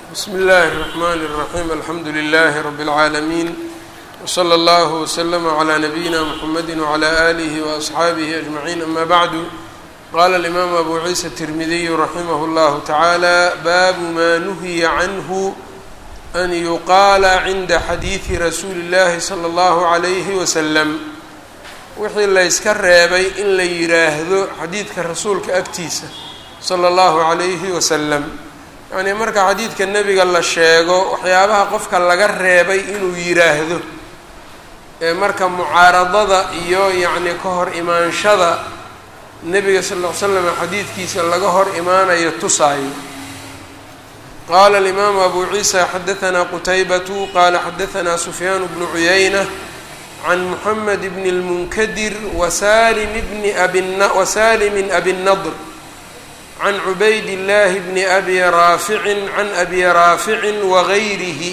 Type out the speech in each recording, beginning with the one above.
bsm اllh الرحmn الرaحيم alxamdu لlh رb العaalمين وslى اllه وslm عlى نbyina mحamedi وعlى آlih وأصxaabih أجمعين ama bعd qala الإmam abu ciisa التirmidiy raximh اllah taعalى bab ma nuhiya cnه an yuqaala cinda xadiiثi rasuuli الlahi slى اllah عlyh وsلم wixii layska reebay in la yiraahdo xadiidka rasuulka agtiisa slى اllah عlyh وsلم yacnii marka xadiidka nebiga la sheego waxyaabaha qofka laga reebay inuu yiraahdo ee marka mucaaradada iyo yacni ka hor imaanshada nebiga sal ll ly slam xadiidkiisa laga hor imaanayo tusaayo qaala alimaamu abu ciisa xadahanaa qutaybatu qaala xadahanaa sufyaan bnu cuyayna can muxamed bni اlmunkadir wasalim bni abwasalimin abi nadr can cubayd اllahi bni abi raaficin can abi raaficin wagayrihi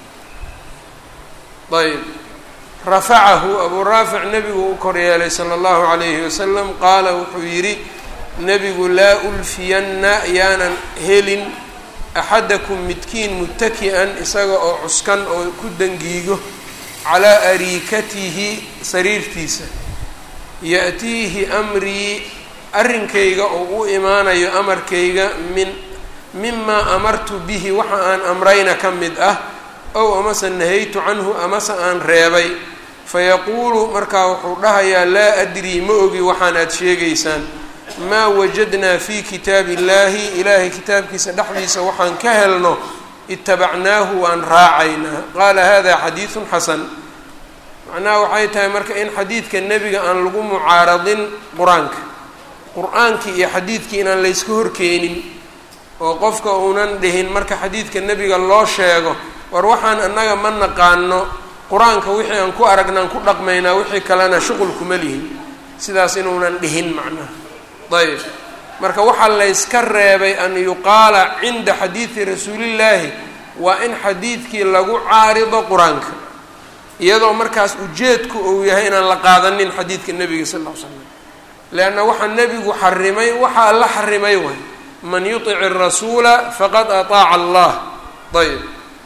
ayb rafacahu abuu raafic nebigu u kor yeelay sala allahu calayhi wasalam qaala wuxuu yidhi nebigu laa ulfiyanna yaanan helin axadakum midkiin mutaki-an isaga oo cuskan oo ku dangiigo calaa ariikatihi sariirtiisa ya'tiihi amrii arrinkayga oo u imaanayo amarkayga min mimaa amartu bihi waxa aan amrayna ka mid ah ow amase nahaytu canhu amase aan reebay fayaquulu markaa wuxuu dhahayaa laa adrii ma ogi waxaan aad sheegaysaan maa wajadnaa fii kitaabi illaahi ilaahay kitaabkiisa dhexdiisa waxaan ka helno itabacnaahu waan raacaynaa qaala hada xadiidun xasan macnaha waxay tahay marka in xadiidka nebiga aan lagu mucaaradin qur-aanka qur-aankii iyo xadiidkii inaan layska horkeenin oo qofka uunan dhihin marka xadiidka nebiga loo sheego war waxaan annaga ma naqaano qur-aanka wixii aan ku aragnaan ku dhaqmaynaa wixii kalena shuqul kuma lihin sidaas inuunan dhihin macnaha ayb marka waxaa layska reebay an yuqaala cinda xadiidi rasuulillaahi waa in xadiidkii lagu caarido qur-aanka iyadoo markaas ujeedku uu yahay inaan la qaadanin xadiidka nebiga sal ll ly slam leanna waxaa nebigu xarimay waxaa la xarimay way man yutic irasuula faqad ataaca allah ayb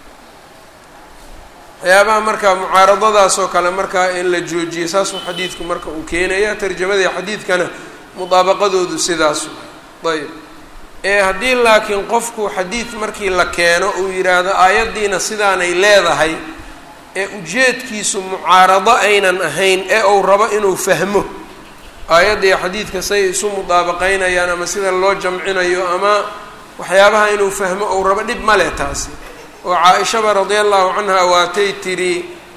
waxyaabaha marka mucaaradadaasoo kale markaa in la joojiyo saasuu xadiidku marka uu keenaya tarjamadii xadiidkana mudaabaqadoodu sidaasu ayb ee haddii laakiin qofku xadiid markii la keeno uu yidhaahdo aayaddiina sidaanay leedahay ee ujeedkiisu mucaarado aynan ahayn ee uu rabo inuu fahmo aayadda iyo xadiidka say isu mudaabaqaynayaan ama sida loo jamcinayo ama waxyaabaha inuu fahmo ou rabo dhib ma leh taasi oo caa-ishaba radia allahu canha waatay tidhi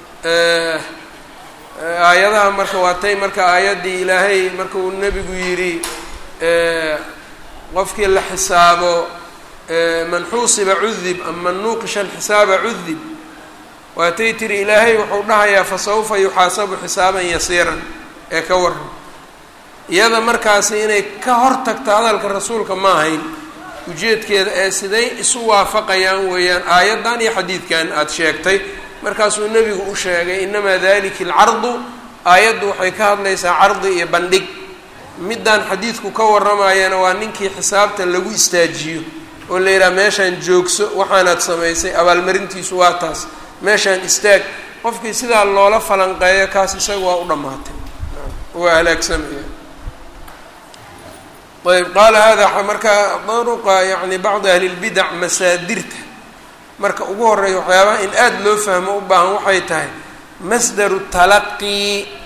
aayadaha marka waatay marka aayaddii ilaahay marka uu nebigu yidhi qofkii la xisaabo man xuusiba cudib ama man nuuqisha alxisaaba cudib waatay tidhi ilaahay wuxuu dhahayaa fa sawfa yuxaasabu xisaaban yasiiran ee ka waran iyada markaasi inay ka hor tagto hadalka rasuulka ma ahayn ujeedkeeda ee siday isu waafaqayaan weeyaan aayaddan iyo xadiidkan aada sheegtay markaasuu nebigu u sheegay inamaa dalika alcardu aayaddu waxay ka hadlaysaa cardi iyo bandhig middaan xadiidku ka warramayana waa ninkii xisaabta lagu istaajiyo oo la yidhaha meeshaan joogso waxaanaad samaysay abaalmarintiisu waa taas meeshaan istaag qofkii sidaa loola falanqeeyo kaas isaga waa u dhammaatay waa halaagsamaya ayb qaala hada marka daruqa yani bacdi ahli lbidac masaadirta marka ugu horeeya waxyaabaha in aada loo fahmo u baahan waxay tahay masdaru talaqi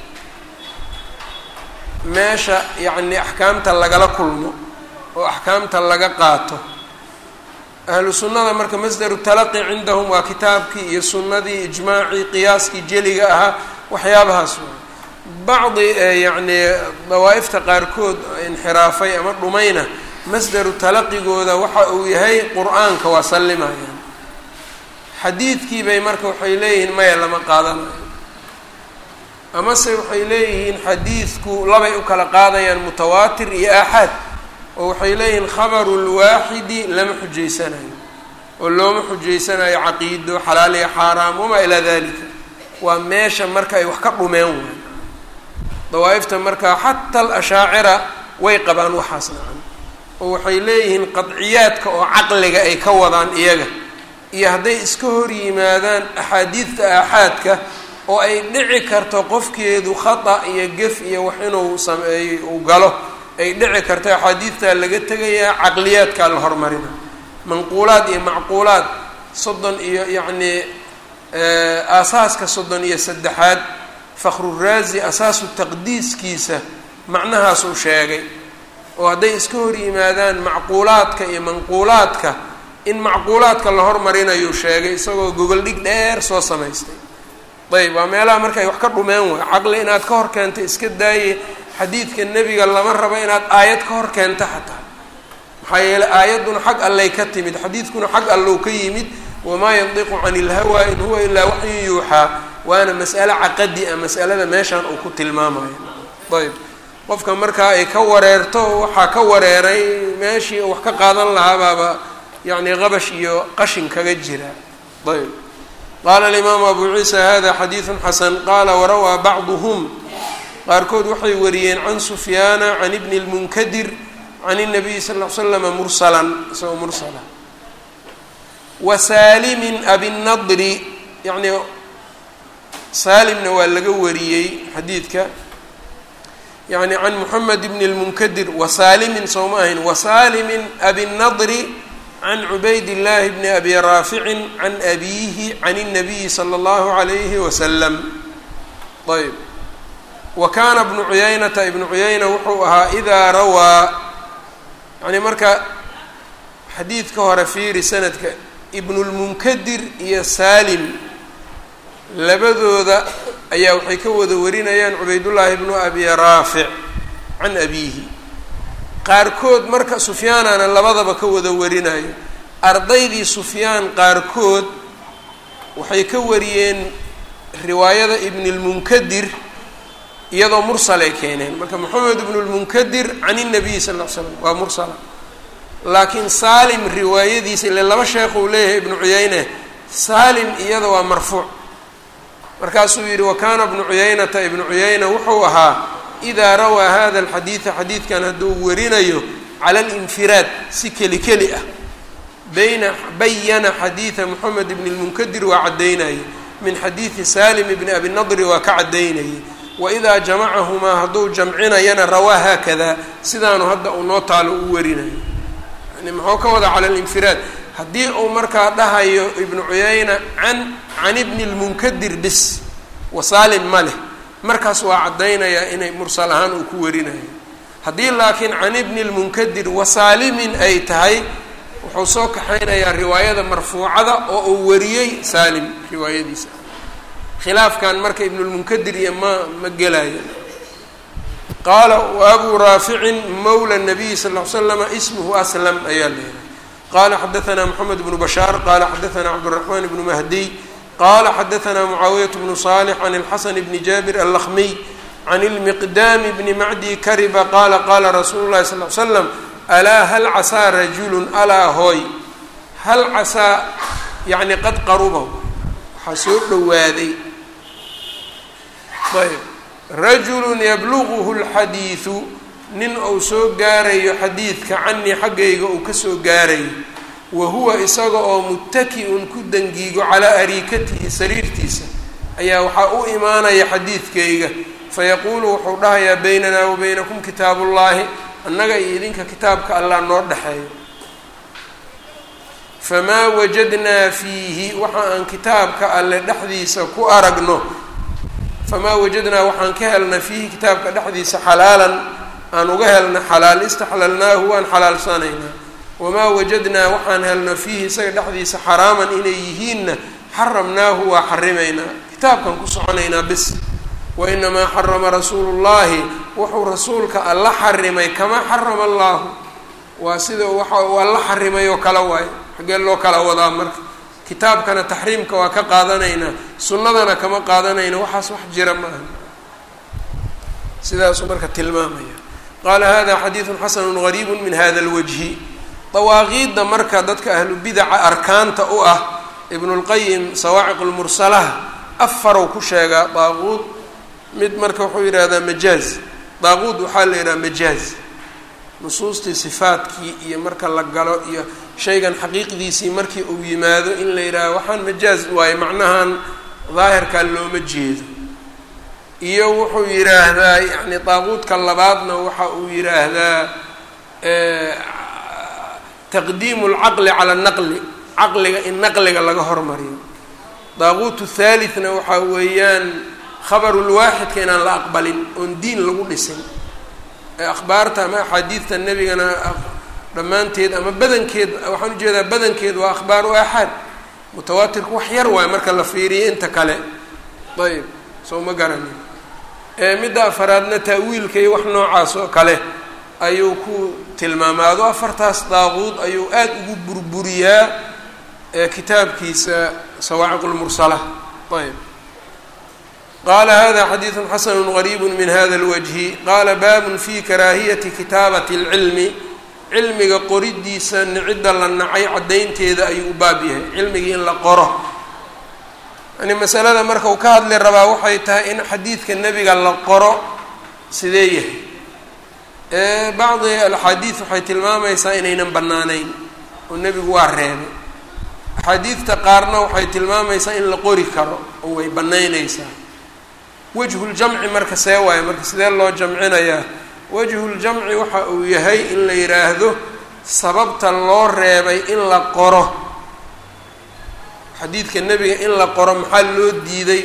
meesha yacni axkaamta lagala kulmo oo axkaamta laga qaato ahlu sunnada marka masdaru talaqi cindahum waa kitaabkii iyo sunnadii ijmaacii qiyaaskii jeliga ahaa waxyaabahaas bacdi yacni dawaa'ifta qaarkood inxiraafay ama dhumayna masdaru talaqigooda waxa uu yahay qur-aanka waa sallimayaan xadiidkii bay marka waxay leeyihiin maya lama qaadanayo amase waxay leeyihiin xadiidku labay u kala qaadayaan mutawaatir iyo aaxaad oo waxay leeyihiin khabaru lwaaxidi lama xujaysanayo oo looma xujaysanayo caqiido xalaal iyo xaaraam wamaa ilaa dalika waa meesha marka ay wax ka dhumeen waay dawaa'ifta markaa xataa alashaacira way qabaan waxaas nacan oo waxay leeyihiin qadciyaadka oo caqliga ay ka wadaan iyaga iyo hadday iska hor yimaadaan axaadiidta aaxaadka oo ay dhici karto qofkeedu khata iyo gef iyo wax inuu sameeyo uu galo ay dhici karto axaadiidtaa laga tegayaa caqliyaadkaa la hormarina manquulaad iyo macquulaad soddon iyo yacnii aasaaska soddon iyo saddexaad fakhruraazi asaasu taqdiiskiisa macnahaasuu sheegay oo hadday iska hor yimaadaan macquulaadka iyo manquulaadka in macquulaadka la hormarinayuu sheegay isagoo gogol dhig dheer soo samaystay ayb waa meelaha marka ay wax ka dhumeen way caqli inaad ka hor keento iska daaye xadiidka nebiga lama rabo inaad aayad ka hor keento xataa maxaa yeeley aayadduna xag allay ka timid xadiidkuna xag allow ka yimid wamaa yandiqu cani ilhawa in huwa ilaa waxyun yuuxaa waana mas'ale caqadi a mas'alada meeshaan uu ku tilmaamayo ayb qofka markaa ay ka wareerto waxaa ka wareeray meeshii wax ka qaadan lahaabaaba yacni qabash iyo qashin kaga jira ayb qaala alimaamu abu ciisa hada xadiidun xasan qaala warawaa bacduhum qaarkood waxay wariyeen can sufyaana can ibni lmunkadir can الnabiyi sal l slama mursalan isagoo mursala wa saalimin abinadri yani saalimna waa laga wariyey xadiidka yani can moxamed bn اlmunkadir wasaalimin soo ma ahayn wasaalimin abinadri can cubayd اllahi bni abi raaficin can abiihi can الnabiyi slى اllahu عalayhi waslam ayb wa kaana bnu cuyaynata ibnu cuyayna wuxuu ahaa idaa rawaa yani marka xadiidka hore fiiri sanadka ibnulmunkadir iyo saalim labadooda ayaa waxay ka wada warinayaan cubaydullaahi bnu abi raafic can abiihi qaarkood marka sufyaanana labadaba ka wada warinayo ardaydii sufyaan qaarkood waxay ka wariyeen riwaayada ibnilmunkadir iyadoo mursalay keeneen marka moxamed ibnu lmunkadir can inabiyi sal l slam waa mursala laakiin saalim riwaayadiisa ile laba sheekh uu leeyahay ibnu cuyayne saalim iyada waa marfuuc markaasuu yidhi wa kaana ibnu cuyaynata ibnu cuyayna wuxuu ahaa idaa rawaa hada alxadiida xadiidkan hadduu warinayo cala alinfiraad si keli keli ah bayna bayana xadiida moxamed ibni lmunkadir waa caddaynayay min xadiidi salim ibni abi nadri waa ka caddaynayay waidaa jamacahumaa hadduu jamcinayana rawaa haakada sidaanu hadda uu noo taalo u warinayo yani muxuu ka wada cala alinfiraad haddii uu markaa dhahayo ibnu cuyayna can can ibni lmunkadir bis wasaalim ma leh markaas waa caddaynayaa inay mursal ahaan uu ku warinayo haddii laakiin can ibni lmunkadir wasaalimin ay tahay wuxuu soo kaxaynayaa riwaayada marfuucada oo uu wariyey saalim riwaayadiisa khilaafkan marka ibnulmunkadir iyo ma ma gelayo qaala waabuu raaficin mawla nabiyi sal l slama ismuhu aslam ayaa leedahay qala xadaanaa moxamed bnu bashaar qala xadaanaa cabduraxmaan bnu mahdiy qala xadaanaa mucaawiyat bnu salix can اlxasan bni jaabir allakmiy can ilmiqdaami bni macdi kariba qaala qaala rasuulu llahi sal l slam alaa hal casaa rajulun alaa hooy hal casaa yani qad qaruba waxaa soo dhowaaday ayb rajulu yabluguhu lxadiidu nin uu soo gaarayo xadiidka canii xaggayga uu kasoo gaarayo wa huwa isaga oo muttaki-un ku dangiigo calaa ariikatihi sariirtiisa ayaa waxaa u imaanaya xadiidkayga fayaquulu wuxuu dhahayaa baynanaa wa baynakum kitaabullaahi annaga iyo idinka kitaabka allah noo dhexeeyo famaa wajadnaa fiihi waxa aan kitaabka alle dhexdiisa ku aragno famaa wajadnaa waxaan ka helna fiihi kitaabka dhexdiisa xalaalan aan uga helna xalaal istaxlalnaahu waan xalaalsanaynaa wamaa wajadnaa waxaan helno fiihi isaga dhexdiisa xaraaman inay yihiinna xaramnaahu waa xarimaynaa kitaabkan ku soconaynaa bis wa inamaa xarama rasuulu llaahi wuxuu rasuulka alla xarimay kamaa xarama allaahu waa sida waxa uu alla xarimay oo kala waayo xaggee loo kala wadaa marka kitaabkana taxriimka waa ka qaadanaynaa sunnadana kama qaadanayna waxaas wax jira ma aha sidaasuu marka tilmaamaya qaala hada xadiidun xasanu gariibu min hada lwajhi dawaaqiidda marka dadka ahlu bidaca arkaanta u ah ibnulqayim sawaaciq lmursalaha afarow ku sheegaa daaquud mid marka wuxuu yidhahdaa majaaz daaquud waxaa la yidhaha majaaz nusuustii sifaadkii iyo marka la galo iyo shaygan xaqiiqdiisii markii uu yimaado in la yidhaaho waxaan majaaz waayo macnahan daahirkaa looma jeedo iyo wuxuu yidhaahdaa yacni daaquudka labaadna waxa uu yidhaahdaa taqdiimu lcaqli cala naqli caqliga in naqliga laga hormariyo daaquut thalithna waxaa weeyaan khabarulwaaxidka inaan la aqbalin oon diin lagu dhisin ee akhbaarta ama axaadiidta nebigana dhammaanteed ama badankeed waxaan ujeedaa badankeed waa akhbaaru aaxaad mutawaatirku wax yar waayo marka la fiiriyo inta kale ayb soo ma garanin midda afaraadna ta'wiilka iyo wax noocaas oo kale ayuu ku tilmaamaado afartaas daaquud ayuu aada ugu burburiyaa kitaabkiisa sawaaciq lmursala ayb qala hada xadiidu xasanu gariibu min hada اlwajhi qala babun fi karaahiyati kitaabati اlcilmi cilmiga qoridiisa cidda la nacay caddaynteeda ayuu u baab yahay cilmigii in la qoro yani masalada marka uu ka hadli rabaa waxay tahay in xadiidka nebiga la qoro sidee yahay bacdi alaxaadiid waxay tilmaamaysaa inaynan bannaanayn oo nebigu waa reebay axaadiidta qaarna waxay tilmaamaysaa in la qori karo oo way bannaynaysaa wajhuljamci marka see waayo marka sidee loo jamcinayaa wajhuljamci waxa uu yahay in la yidhaahdo sababta loo reebay in la qoro xadiidka nebiga in la qoro maxaa loo diiday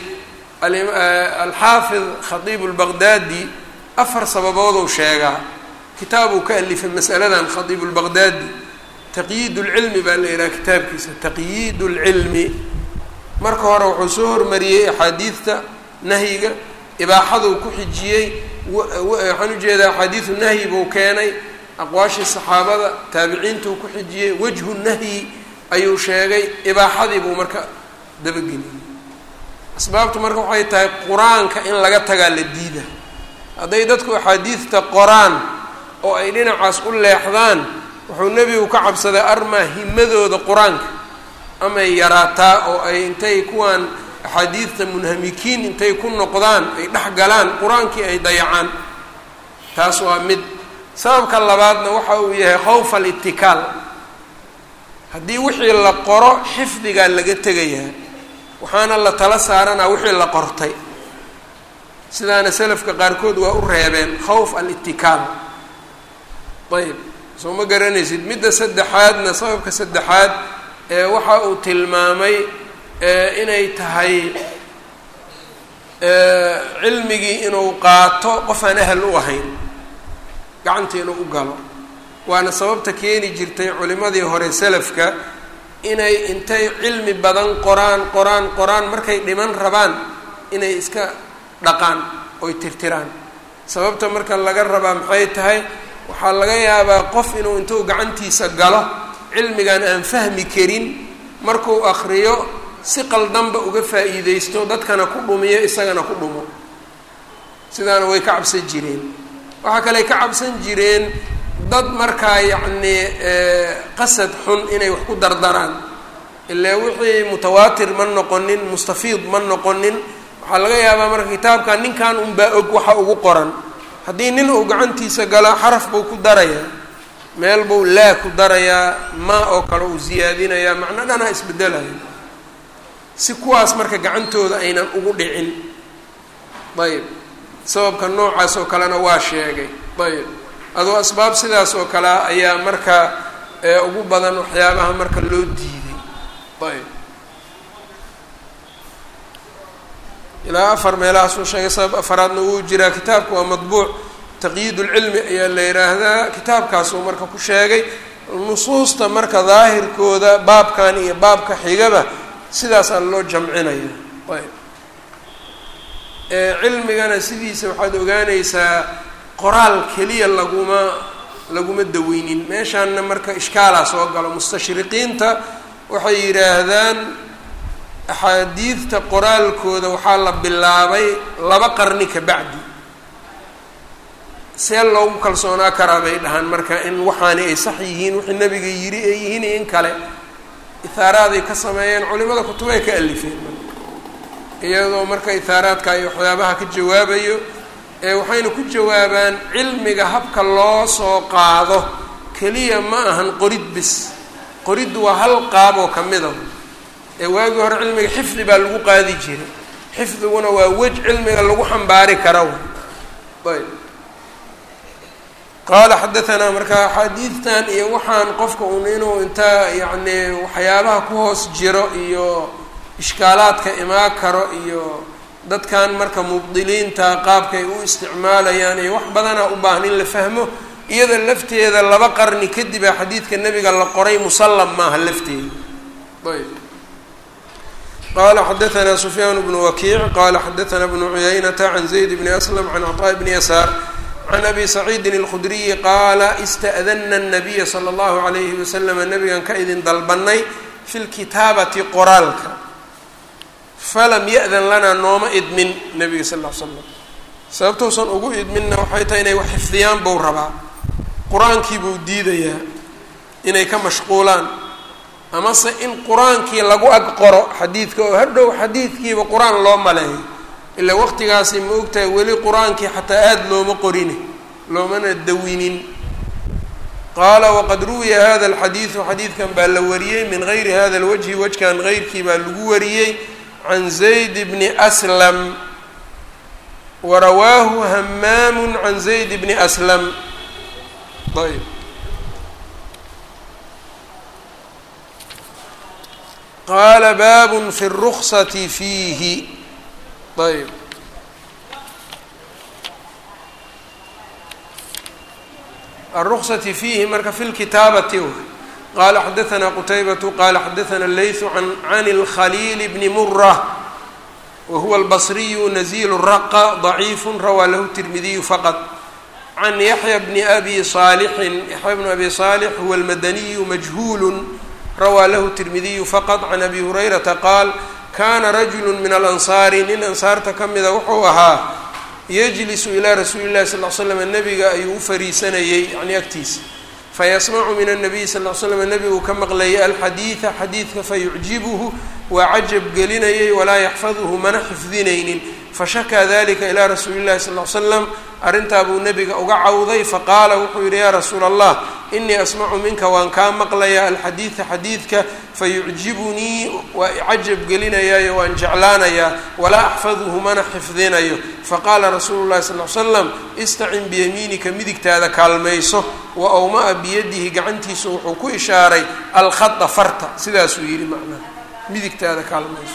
alxaafid khatiib lbaqdaadi afar sababooduu sheegaa kitaabuu ka alifay masaladan khatiib lbaqdaadi taqyiid lcilmi baa la yidhaha kitaabkiisa taqyiid lcilmi marka hore wuxuu soo hormariyey axaadiidta nahyiga ibaaxaduu ku xijiyey waxaan ujeedaa axaadiidu nahyi buu keenay aqwaashii saxaabada taabiciintuu ku xijiyey wajhu nahyi ayuu sheegay ibaaxadii buu marka dabageliyey asbaabtu marka waxay tahay qur-aanka in laga tagaa la diida hadday dadku axaadiidta qoraan oo ay dhinacaas u leexdaan wuxuu nebigu ka cabsaday armaa himadooda qur-aanka amay yaraataa oo ay intay kuwaan axaadiidta munhamikiin intay ku noqdaan ay dhex galaan qur-aankii ay dayacaan taas waa mid sababka labaadna waxa uu yahay khawfa alitikaal haddii wixii la qoro xifdigaa laga tegayaa waxaana la tala saaranaa wixii la qortay sidaana selafka qaarkood waa u reebeen khawf alitikaal ayb soo ma garanaysid midda saddexaadna sababka saddexaad ee waxa uu tilmaamay inay tahay cilmigii inuu qaato qof aan ahal u ahayn gacanta inuu u galo waana sababta keeni jirtay culimadii hore selafka inay intay cilmi badan qoraan qoraan qoraan markay dhiman rabaan inay iska dhaqaan oy tirtiraan sababta marka laga rabaa maxay tahay waxaa laga yaabaa qof inuu intuu gacantiisa galo cilmigan aan fahmi karin markuu akriyo si qaldanba uga faa'iideysto dadkana ku dhumiyo isagana ku dhumo sidaana way ka cabsan jireen waxaa kale ka cabsan jireen dad markaa yacnii qasad xun inay wax ku dardaraan ilaa wixii mutawaatir ma noqonin mustafiid ma noqonin waxaa laga yaabaa marka kitaabkan ninkan unbaa og waxa ugu qoran haddii nin uu gacantiisa galo xaraf buu ku darayaa meel buu laa ku darayaa maa oo kale uu siyaadinayaa macno dhanaa isbedelaya si kuwaas marka gacantooda aynan ugu dhicin ayb sababka noocaas oo kalena waa sheegay ayb adoo asbaab sidaas oo kalea ayaa marka ugu badan waxyaabaha marka loo diiday ayb ilaa afar meelahaasuu sheegay sabab afaraadna wuu jiraa kitaabka waa madbuuc taqyiid ulcilmi ayaa la yidhaahdaa kitaabkaasuu marka ku sheegay nusuusta marka daahirkooda baabkan iyo baabka xigaba sidaasaa loo jamcinaya ayb cilmigana sidiisa waxaad ogaanaysaa qoraal keliya laguma laguma daweynin meeshaanna marka ishkaalaa soo galo mustashriqiinta waxay yidhaahdaan axaadiidta qoraalkooda waxaa la bilaabay laba qarni ka bacdi see loogu kalsoonaa karaa bay dhahaan marka in waxaani ay sax yihiin wixii nabiga yidhi ay yihiin iyo in kale ithaaraaday ka sameeyeen culimada kutubay ka alifeen iyadoo marka ithaaraadka iyo waxyaabaha ka jawaabayo ee waxayna ku jawaabaan cilmiga habka loo soo qaado keliya ma ahan qorid bis qoriddu waa hal qaab oo ka mida ee waagii hore cilmiga xifdi baa lagu qaadi jiray xifdiguna waa wej cilmiga lagu xambaari kara ayb qaala xadaanaa marka axaadiidtan iyo waxaan qofka un inuu intaa yacni waxyaabaha ku hoos jiro iyo ishkaalaadka imaan karo iyo dadkan marka mubdiliinta qaabkay u isticmaalayaan iyo wax badanaa u baahan in la fahmo iyada lafteeda laba qarni kadibaa xadiidka nebiga la qoray musallam maaha lafteeda ayb qala xadaanaa sufyaan bnu wakiic qala xadaanaa bnu cuyaynata can zayd bni aslam can cطaa bni yasaar can abi saciidin اlkhudriyi qaala ista'dana الnabiya slى اllahu عalayhi waslama nabigan ka idin dalbanay fi lkitaabati qoraalka falam ya-dan lanaa nooma idmin nabiga sal l slam sababtuusan ugu idminna waxay tahay inay wax xifdiyaan buu rabaa qur-aankii buu diidayaa inay ka mashquulaan amase in qur-aankii lagu ag qoro xadiidka oo hadhow xadiidkiiba qur-aan loo maleeyo ilaa waqtigaasi ma ogtahay weli qur-aankii xataa aada looma qorine loomana dawinin qaala waqad ruwiya hada alxadiidu xadiidkan baa la wariyey min gayri hada lwajhi wajkan geyrkii baa lagu wariyey can zayd bni aslam warawaahu hamaamu can zayd bni aslam ayb qaala baabun fi اruksati fiihi ayb aلruksati fiihi marka fi lkitaabati w qala xadaثna qutaybatu qala xadaثna leyثu can اlkhaliil bni mura wahuwa اlbصriyu nazil raqa ضaciif rawaa lahu tirmidiyu faqط can yaxya bni abi صaalixin yaxya bni abi صaalix huwa اlmadaniyu majhuul rawaa lahu tirmidiyu faqط can abi hurayrata qaal kana rajulu min alansaari nin ansaarta ka mida wuxuu ahaa yajlisu ilaa rasuuli llahi sal l slam nabiga ayuu u fariisanayey yani agtiisa fayasmacu min anabiyi sal l slam nebiguu ka maqlayay alxadiida xadiidka fayucjibuhu waa cajab gelinayay walaa yaxfaduhu mana xifdinaynin fashakaa dalika ilaa rasuuli llahi sal l slam arrintaa buu nebiga uga cawday faqaala wuxuu yidhi yaa rasuula allah inii asmacu minka waan kaa maqlayaa alxadiida xadiidka fayucjibunii waa icajab gelinayaayo waan jeclaanayaa walaa axfaduhu mana xifdinayo faqaala rasuulu llahi sal l slam istacin biyamiinika midigtaada kaalmayso wa awmaa biyadihi gacantiisa wuxuu ku ishaaray alkhada farta sidaasuu yidhi macnaha midigtaada kaalmayso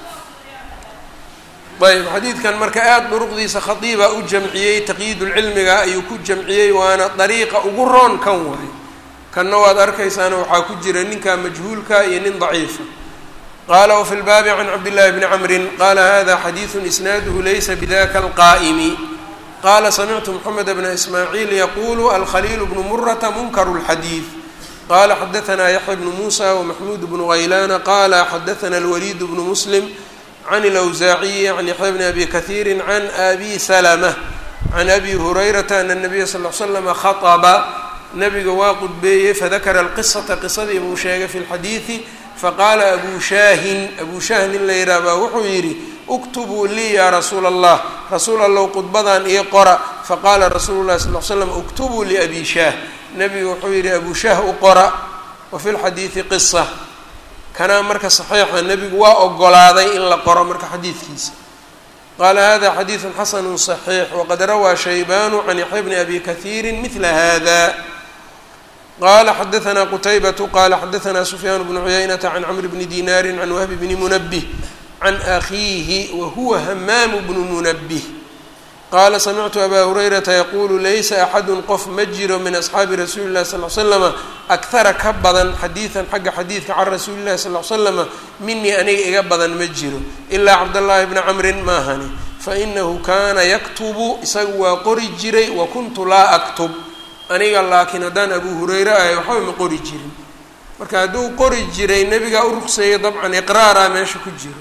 ayb xadiidkan marka aada duruqdiisa khadiibaa u jamciyey taqyiidulcilmiga ayuu ku jamciyey waana dariiqa ugu roon kan waay kanna waad arkaysaana waxaa ku jira ninka majhuulka iyo nin daciifa qaala wafi lbaabi can cabdillahi bni camrin qaala hada xadiidu isnaaduhu laysa bidaka alqaa'imi qaala samictu moxamed bna ismaaciil yaqulu alkhaliil bnu murata munkaru lxadiid qala xadaanaa yaxya bnu muusa wamaxmuud bnu ghaylana qala xadaana alwaliid bnu muslim can اlawsaaciyi can yaxya bni abi kahiiri can abi salma can abi hurayrata ana nabiya sal l slama khaطba nabiga waa qudbeeyey fadakara alqisata qisadii buu sheegay fi lxadiidi faqaala abu shaahin abu shaah nin la yidhaah baa wuxuu yidhi uktubuu lii yaa rasuula allah rasuul allow qudbadan io qora faqaala rasuulu lahi sal l slam uktubuu liabi shaah nabiga wuxuu yidhi abu shaah u qora wa fi lxadiidi qisa kanaa marka saxiixa nebigu waa ogolaaday in la qoro marka xadiidkiisa qaala hada xadiidu xasanu صaxiix waqad rawaa shaybanu can yaxya bni abi kahiiri mila hada qala xadaanaa qutaybatu qala xadaanaa sufyaan bnu cuyaynata can camr bni dinaari can wahbi bni munabih can akhiihi wahuwa hamaamu bnu munabih qaala samictu abaa hurayrata yaquulu laysa axadun qof ma jiro min asxaabi rasuuli llahi sal l slama akhara ka badan xadiidan xagga xadiidka can rasuuli llahi sal l slama minii aniga iga badan ma jiro ilaa cabdallaahi bni camrin maahani fainahu kaana yaktubu isagu waa qori jiray wa kuntu laa aktub aniga laakiin haddaan abuu hureyre ahay waxba ma qori jirin marka hadduu qori jiray nebigaa u ruqseeyay dabcan iqraaraa meesha ku jiro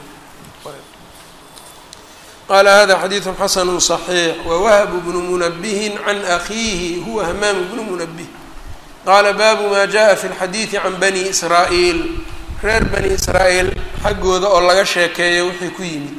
qala hada xadiidu xasanu صaxiix wawahbu bnu munabihin can akhiihi huwa hamaamu bnu munabih qaala baabu ma jaءa fi اlxadiidi can bani israa'iil reer bani israa'iil xaggooda oo laga sheekeeyo wixii ku yimid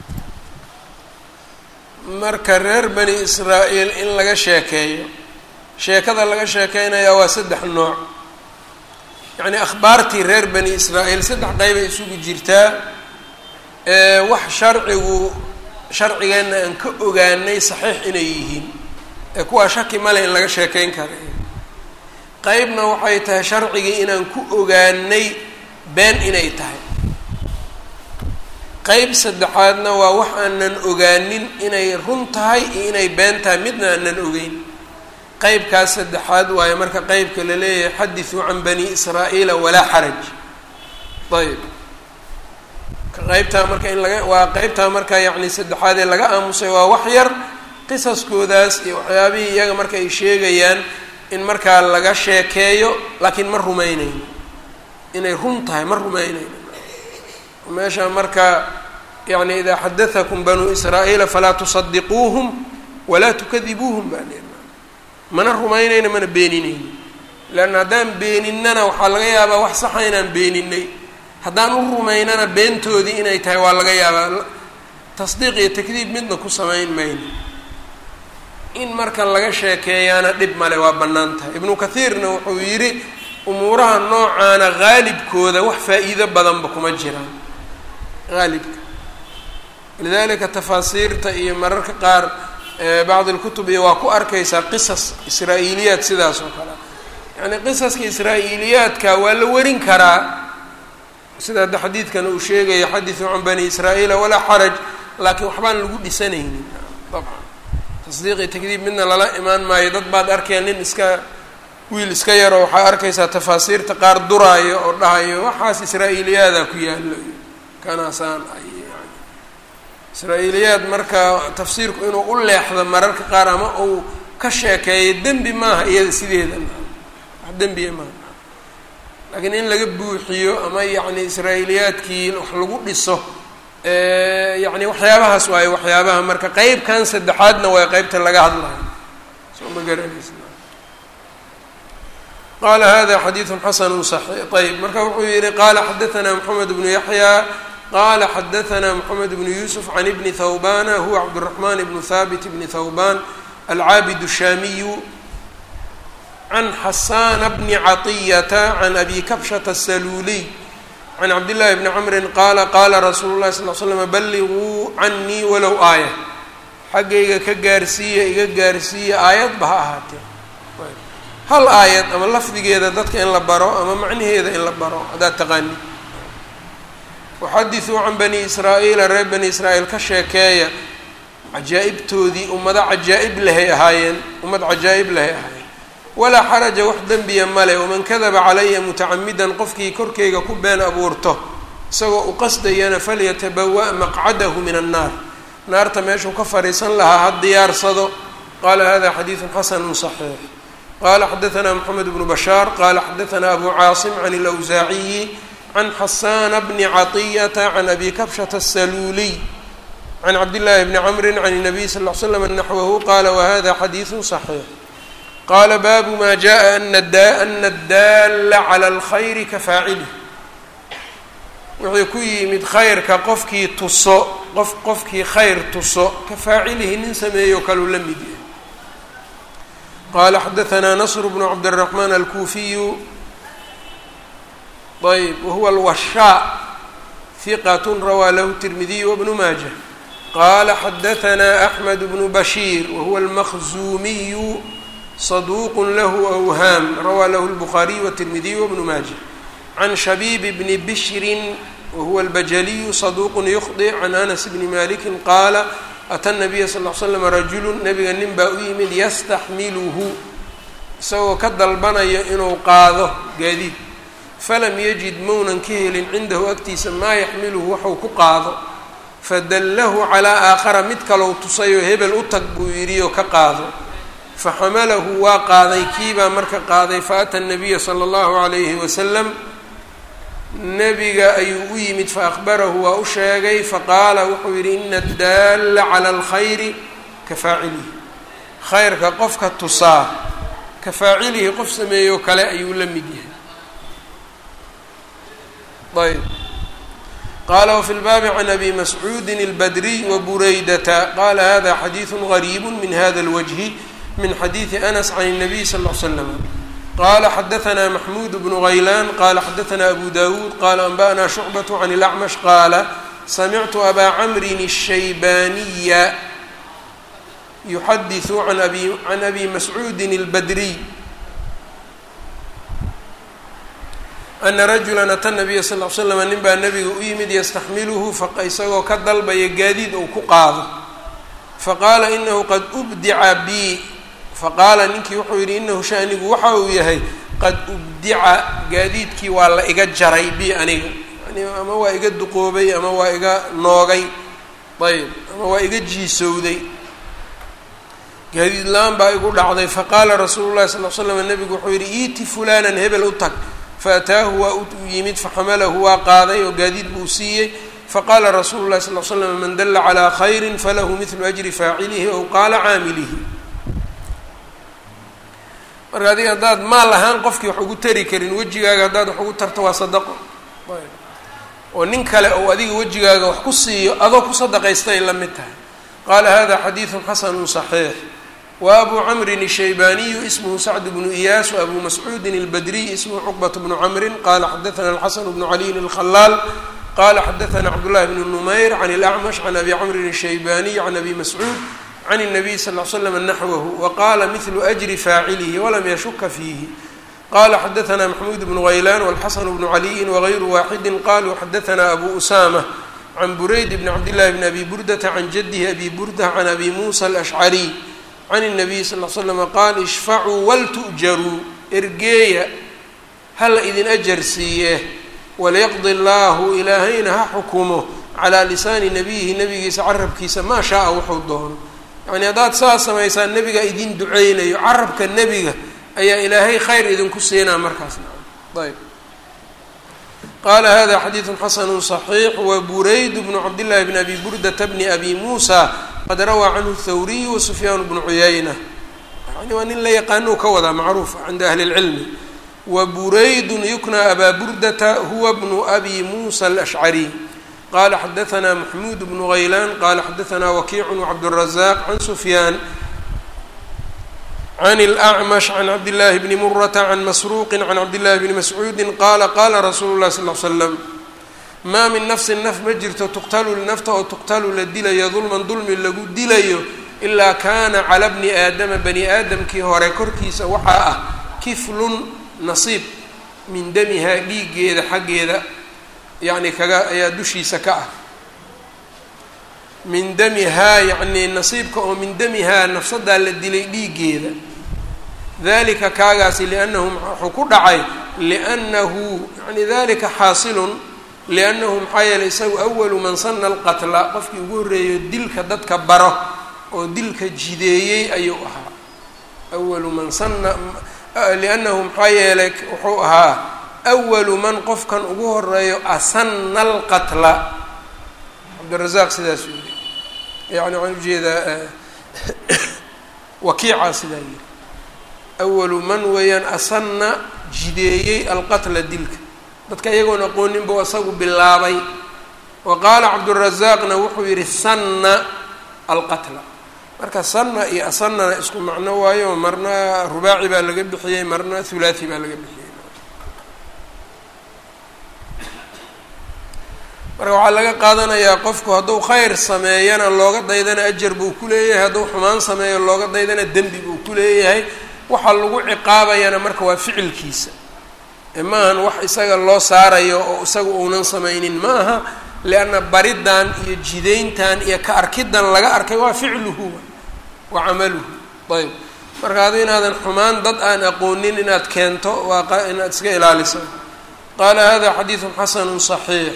marka reer bani israa'iil in laga sheekeeyo sheekada laga sheekeynayaa waa saddex nooc yacni akhbaartii reer bani israa'iil saddex qeybay isugu jirtaa wax sharcigu sharcigeenna aan ka ogaanay saxiix inay yihiin ee kuwaa shaki male in laga sheekeyn kara qeybna waxay tahay sharcigii inaan ku ogaanay been inay tahay qeyb saddexaadna waa wax aanan ogaanin inay run tahay iyo inay been tahay midna aanan ogeyn qeybkaas saddexaad waayo marka qeybka la leeyahay xadithuu can bani israa'iila walaa xaraj ayb qeybtaa marka in laga waa qeybtaa marka yacni saddexaad ee laga aamusay waa wax yar qisaskoodaas iyo waxyaabihii iyaga marka ay sheegayaan in markaa laga sheekeeyo laakiin ma rumeyneyno inay run tahay ma rumeyneyno meesha marka yani idaa xadatakum banuu israa'iila falaa tusadiquuhum walaa tukadibuuhum baa leer mana rumaynayno mana beeninayno leanna haddaan beeninana waxaa laga yaabaa wax saxa inaan beeninay haddaan u rumaynana beentoodii inay tahay waa laga yaabaa tasdiiq iyo takdiib midna ku samayn mayno in marka laga sheekeeyaana dhib male waa bannaan tahay ibnu kathiirna wuxuu yidhi umuuraha noocaana haalibkooda wax faa-iido badanba kuma jiraan haalibka lidalika tafaasiirta iyo mararka qaar bacd اlkutub iyo waa ku arkaysaa qisas israa'iiliyaad sidaas oo kale yani qisaska israa'iiliyaadka waa la warin karaa sida hadda xadiidkan uu sheegayo xadiثu can bani israa'iila walaa xaraj laakiin waxbaan lagu dhisanaynin dabcan tasdiiqi takdiib midna lala imaan maayo dad baad arkeen nin iska wiil iska yaro waxaa arkaysaa tafaasiirta qaar duraayo oo dhahayo waxaas israa'iiliyaada ku yaalo kanaasaan ay israa-iiliyaad marka tafsiirku inuu u leexdo mararka qaar ama uu ka sheekeeyo dembi maaha iyada sideeda wax dembiya maaha laakiin in laga buuxiyo ama yacni israa'iiliyaadkii wax lagu dhiso yacni waxyaabahaas waayo waxyaabaha marka qeybkan saddexaadna waa qeybta laga hadlayo soo ma garanaysa qala hada xadiidu xasanu صaxiix ayb marka wuxuu yihi qala xadaثna mxamed bnu yaxya qala xadaثna mxamed bnu yusuf can ibni thawbana huwa cabdالرaحman bnu habit bni thawban alcaabid الshamiyu can xasana bni caطiyata can abi kabshata الsaluuliy can cabdillahi bni cmri qaala qala rasuulu اlahi sal l slm balliguu canii walow aaya xaggayga ka gaarsiiya iga gaarsiiya aayadba ha ahaatee hal aayad ama lafdigeeda dadka in la baro ama macnaheeda in la baro haddaad taqaanid waxadithuu can bani israa'iila reer bani israa'iil ka sheekeeya cajaa'ibtoodii ummado cajaa'ib lehay ahaayeen ummad cajaa'ib lehay ahaayeen walaa xaraja wax dembiya male waman kadaba calaya mutacamidan qofkii korkeyga ku been abuurto isagoo u qasdayana falyatabawa' maqcadahu min annaar naarta meeshuu ka fadhiisan lahaa ha diyaarsado qaala hada xadiidun xasanu صaxiix qala xadaثna mxamed bnu bashaar qala xadaثna abu caasim can اlawsaaciyi can xasana bni caطiyata can abi kabshata الsaluuliy can cabdillaahi bni camri can الnabiy sal ll slam naxwahu qala wahada xadiiثu صaxiix qala baabu ma jaءa ana اdaala calى اlkhayri kafaacilih wuxuu ku yimid khayrka qofkii tuso qof qofkii khayr tuso kafaacilihi nin sameeyo kaluu la mid yahay qala xadaثna nasr bnu cabdالرaحman alkuufiyu ayb wahuwa alwashaa hiqat rawaa lahu الtirmidiy wbnu maaja qala xadaثna أxmed bnu bashiir wahuwa اlmaqzumiyu صaduq lahu أwhaam rawaa lahu الbukhaariy wالtirmidiy wbnu maaja can shabiib bni bishri wahuwa اlbajaliyu صaduq ykhطئ can anas bni maliki qaala ata nabiya sal l slam rajulu nabiga nin baa u yimid yastaxmiluhu isagoo ka dalbanayo inuu qaado gaadiid falam yajid maunan ka helin cindahu agtiisa maa yaxmiluhu waxuu ku qaado fadallahu calaa aakhara mid kalou tusayoo hebel u tag buu yidhi oo ka qaado faxamalahu waa qaaday kiibaa marka qaaday faata nabiya sala allahu calayhi wasalam nebiga ayuu u yimid faakbarahu waa u sheegay faqaala wuxuu yidhi ina addaalla cala alkhayri ka faacilihi khayrka qofka tusaa ka faacilihi qof sameeyoo kale ayuu la mid yahay ayb qaala wafi lbaabi can abi mascuudin albadriy wa buraydata qaala hada xadiidu gariibu min hada اlwajhi min xadiidi anas can الnabiy sal ll slam qala xadaثna maxmud bnu غaylan qala xadaثna abu dawuud qala anba'na shucbaة can اlأcmash qaala samictu abaa camrin الshaybaniya yuxadiثu an abi can abi mascuudi اlbadriy ana rajula ata nabiya sal l slam nin baa nabiga u yimid yastaxmiluhu isagoo ka dalbaya gaadiid ou ku qaado faqaala inahu qad ubdica bi faqaala ninkii wuxuu yidhi inahu shanigu waxa uu yahay qad ubdica gaadiidkii waa la iga jaray bi aniga yani ama waa iga duqoobay ama waa iga noogay ayb ama waa iga jiisowday gaadiid la-aan baa igu dhacday faqaala rasuulu llahi sal l slam nabigu wuxuu yidhi iiti fulanan hebel u tag faataahu waa u yimid faxamalahu waa qaaday oo gaadiid buu siiyey faqaala rasuulu llahi sal l slam man dalla calaa khayrin falahu midlu ajri faacilihi ow qaala caamilihi marka adiga haddaad maal ahaan qofkii wax ugu tari karin wejigaaga haddaad wax ugu tarto waa sadaqo oo nin kale ou adiga wejigaaga wax ku siiyo adoo ku sadaqaystay la mid tahay qaala hada xadiidu xasanu صaxiix wa abu camrin الshaybaniyu ismhu sacd bnu iyaas wabu mascuudin اlbadriy ismhu cuqbat bnu camrin qala xadaثna alxasan bnu caliyin اlkhalaal qala xadaثna cabdالlahi bn numayr can اlأcmash can abi camrin الshaybaniy can abi mascuud can الnabiy sal ll slam naxwahu waqala mihlu ajri faacilihi walam yashuka fiihi qala xadaثna maxmuud bnu haylan wاlxasan bnu caliyin wغayru waaxidi qaluu xadaثna abu usama can burayd bn cabdillahi bn abi burdata can jadihi abi burda can abi musa alashcariy can الnabiy sal l slama qaal ishfacuu waltu'jaruu ergeeya hala idin ajar siiye walyaqdi اllahu ilaahayna ha xukumo calaa lisaani nabiyihi nabigiisa carabkiisa maa shaaa wuxuu doono yacni haddaad saa samaysaan nebigaa idin duceynayo carabka nebiga ayaa ilaahay khayr idinku siinaa markaasna ayb qala hada xadiidu xasanu صaxiix waburayd bnu cabdillahi bn abi burdata bni abi muusa qad rawaa canhu thawriy wasufyaan bnu cuyayna yani waa nin la yaqaano ka wadaa macruufa cinda ahli اlcilmi waburaydun yukna abaa burdata huwa bnu abi muusa alashcariy qala xadaثna maxmuud bnu haylan qala xadaثna wakiicu wcabdالrazaq can sufyaan can اlأcmash can cabdillaahi bni murata can masruuqi can cabdillahi bni mascuudi qaala qaala rasuulu llahi sal l slam maa min nafsin naf ma jirto tuqtalu nafta oo tuqtalu la dilayo dulman dulmi lagu dilayo ilaa kaana cala bni aadama bani aadamkii hore korkiisa waxaa ah kiflun nasiib min damihaa dhiiggeeda xaggeeda yacni kaga ayaa dushiisa ka ah min damihaa yacnii nasiibka oo min damihaa nafsadaa la dilay dhiiggeeda dalika kaagaasi liannahu wuxuu ku dhacay liannahu yani dalika xaasilun liannahu maxaa yeelay isagu awalu man sana alqatla qofkii ugu horreeyo dilka dadka baro oo dilka jideeyey ayuu ahaa awalu man sana liannahu maxaa yeelay wuxuu ahaa awalu man qofkan ugu horeeyo asana alqatla cabdirazaaq sidaas u yiri yani waxaan ujeedaa wakiicaa sidaa yiri awalu man weeyaan asanna jideeyey alqatla dilka dadka iyagoon aqooninbuu isagu bilaabay wa qaala cabdurazaaqna wuxuu yihi sanna alqatla marka sanna iyo asanana isku macno waayo marna rubaaci baa laga bixiyey marna hulaathi baa laga bixiyey marka waxaa laga qaadanayaa qofku hadduu khayr sameeyana looga daydana ajar buu ku leeyahay hadduu xumaan sameeyo looga daydana dembi buu ku leeyahay waxa lagu ciqaabayana marka waa ficilkiisa maahan wax isaga loo saarayo oo isaga uunan samaynin ma aha lianna baridan iyo jidayntan iyo ka arkidan laga arkay waa ficluhu wa camaluhu ayb marka adu inaadan xumaan dad aan aqoonin inaad keento waa inaad iska ilaaliso qaala hada xadiidu xasanu صaxiix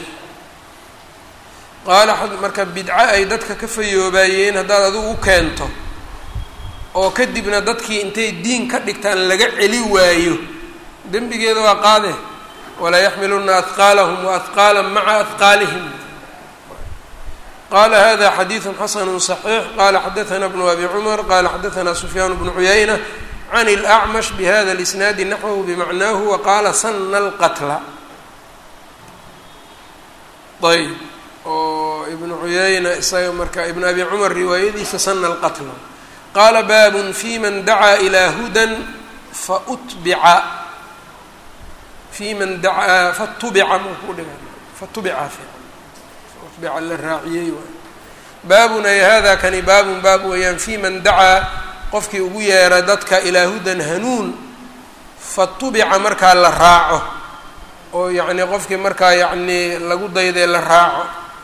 qaala marka bidco ay dadka ka fayoobaayeen haddaad adigu u keento oo kadibna dadkii intay diin ka dhigtaan laga celi waayo dembigeeda waa qaade walaa yaxmiluna ahqaalahum waahqaala maca ahqaalihim qala hada xadiidu xasanu صaxiix qala xadaثna bnu abi cumar qala xadaثna sufyaan bnu cuyayna can اlأcmash bihada اlisnaadi naxwahu bimacnaahu waqaala sana اlqatla ayb oo ibnu cuyayna isaga marka ibn abi cumar riwaayadiisa sana اlqatla qaala baabun fi man dacaa ilaa hudan fautbica fi man dacaa fatubica markuu dhiga fatubica fautbica la raaciyey waay baabun ay hada kani baabun baab weeyaan fi man dacaa qofkii ugu yeera dadka ilaa hudan hanuun fatubica markaa la raaco oo yacni qofkii markaa yacni lagu daydee la raaco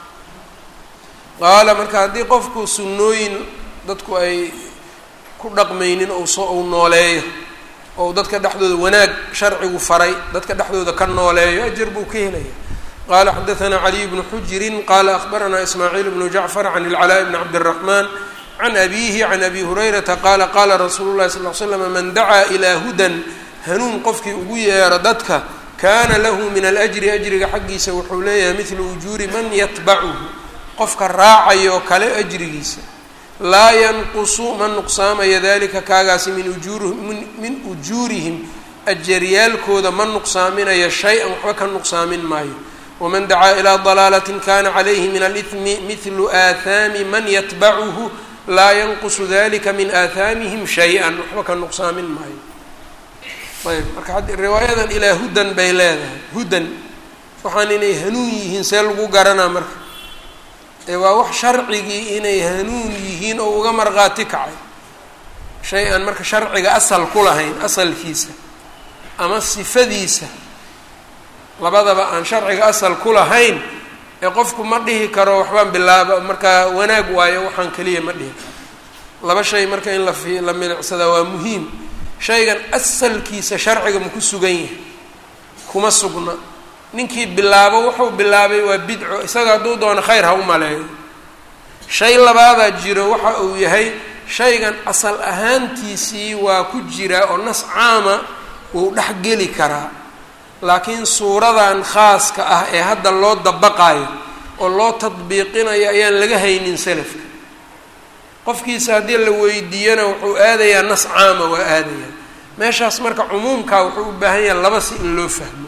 qaala marka haddii qofku sunnooyin dadku ay ku dhaqmaynin ou soo ou nooleeyo ou dadka dhexdooda wanaag sharcigu faray dadka dhexdooda ka nooleeyo ajar buu ka helaya qala xadaثna caliy bnu xujirin qala akhbarana ismaaciil bnu jacfar can اlcalaaء bni cabdالraxman can abihi can abi hurayrata qaala qaala rasuulu lahi sal l slam man dacaa ilaa hudan hanuun qofkii ugu yeero dadka kana lahu min alأjri ajriga xaggiisa wuxuu leeyahay midlu ujuuri man yatbacuhu qofka raacayo kale ajrigiisa laa yanqusu ma nuqsaamaya dalika kaagaasi min ujuuri min ujuurihim ajaryaalkooda ma nuqsaaminayo shay-an waxba ka nuqsaamin maayo waman dacaa ilaa dalaalatin kana calayhi min alihmi midlu aathaami man yatbacuhu laa yanqusu dalika min aathaamihim shay-an waxba ka nuqsaamin maayo ayb marka riwaayadan ilaa hudan bay leedahay hudan waxaan inay hanuun yihiin see lagu garanaa marka ee waa wax sharcigii inay hanuun yihiin oo uga markhaati kacay shay aan marka sharciga asal ku lahayn asalkiisa ama sifadiisa labadaba aan sharciga asal ku lahayn ee qofku ma dhihi karo waxbaan bilaaba markaa wanaag waayo waxaan keliya ma dhihi karo laba shay marka in la fi la milicsadaa waa muhiim shaygan asalkiisa sharciga maku sugan yahay kuma sugna ninkii bilaabo wuxuu bilaabay waa bidco isaga hadduu doono khayr ha u maleeyo shay labaadaa jiro waxa uu yahay shaygan asal ahaantiisii waa ku jiraa oo nas caama wuu dhex geli karaa laakiin suuradan khaaska ah ee hadda loo dabaqayo oo loo tadbiiqinayo ayaan laga haynin salafka qofkiisa haddii la weydiiyana wuxuu aadayaa nas caama waa aadayaa meeshaas marka cumuumkaa wuxuu u baahan yahay laba si in loo fahmo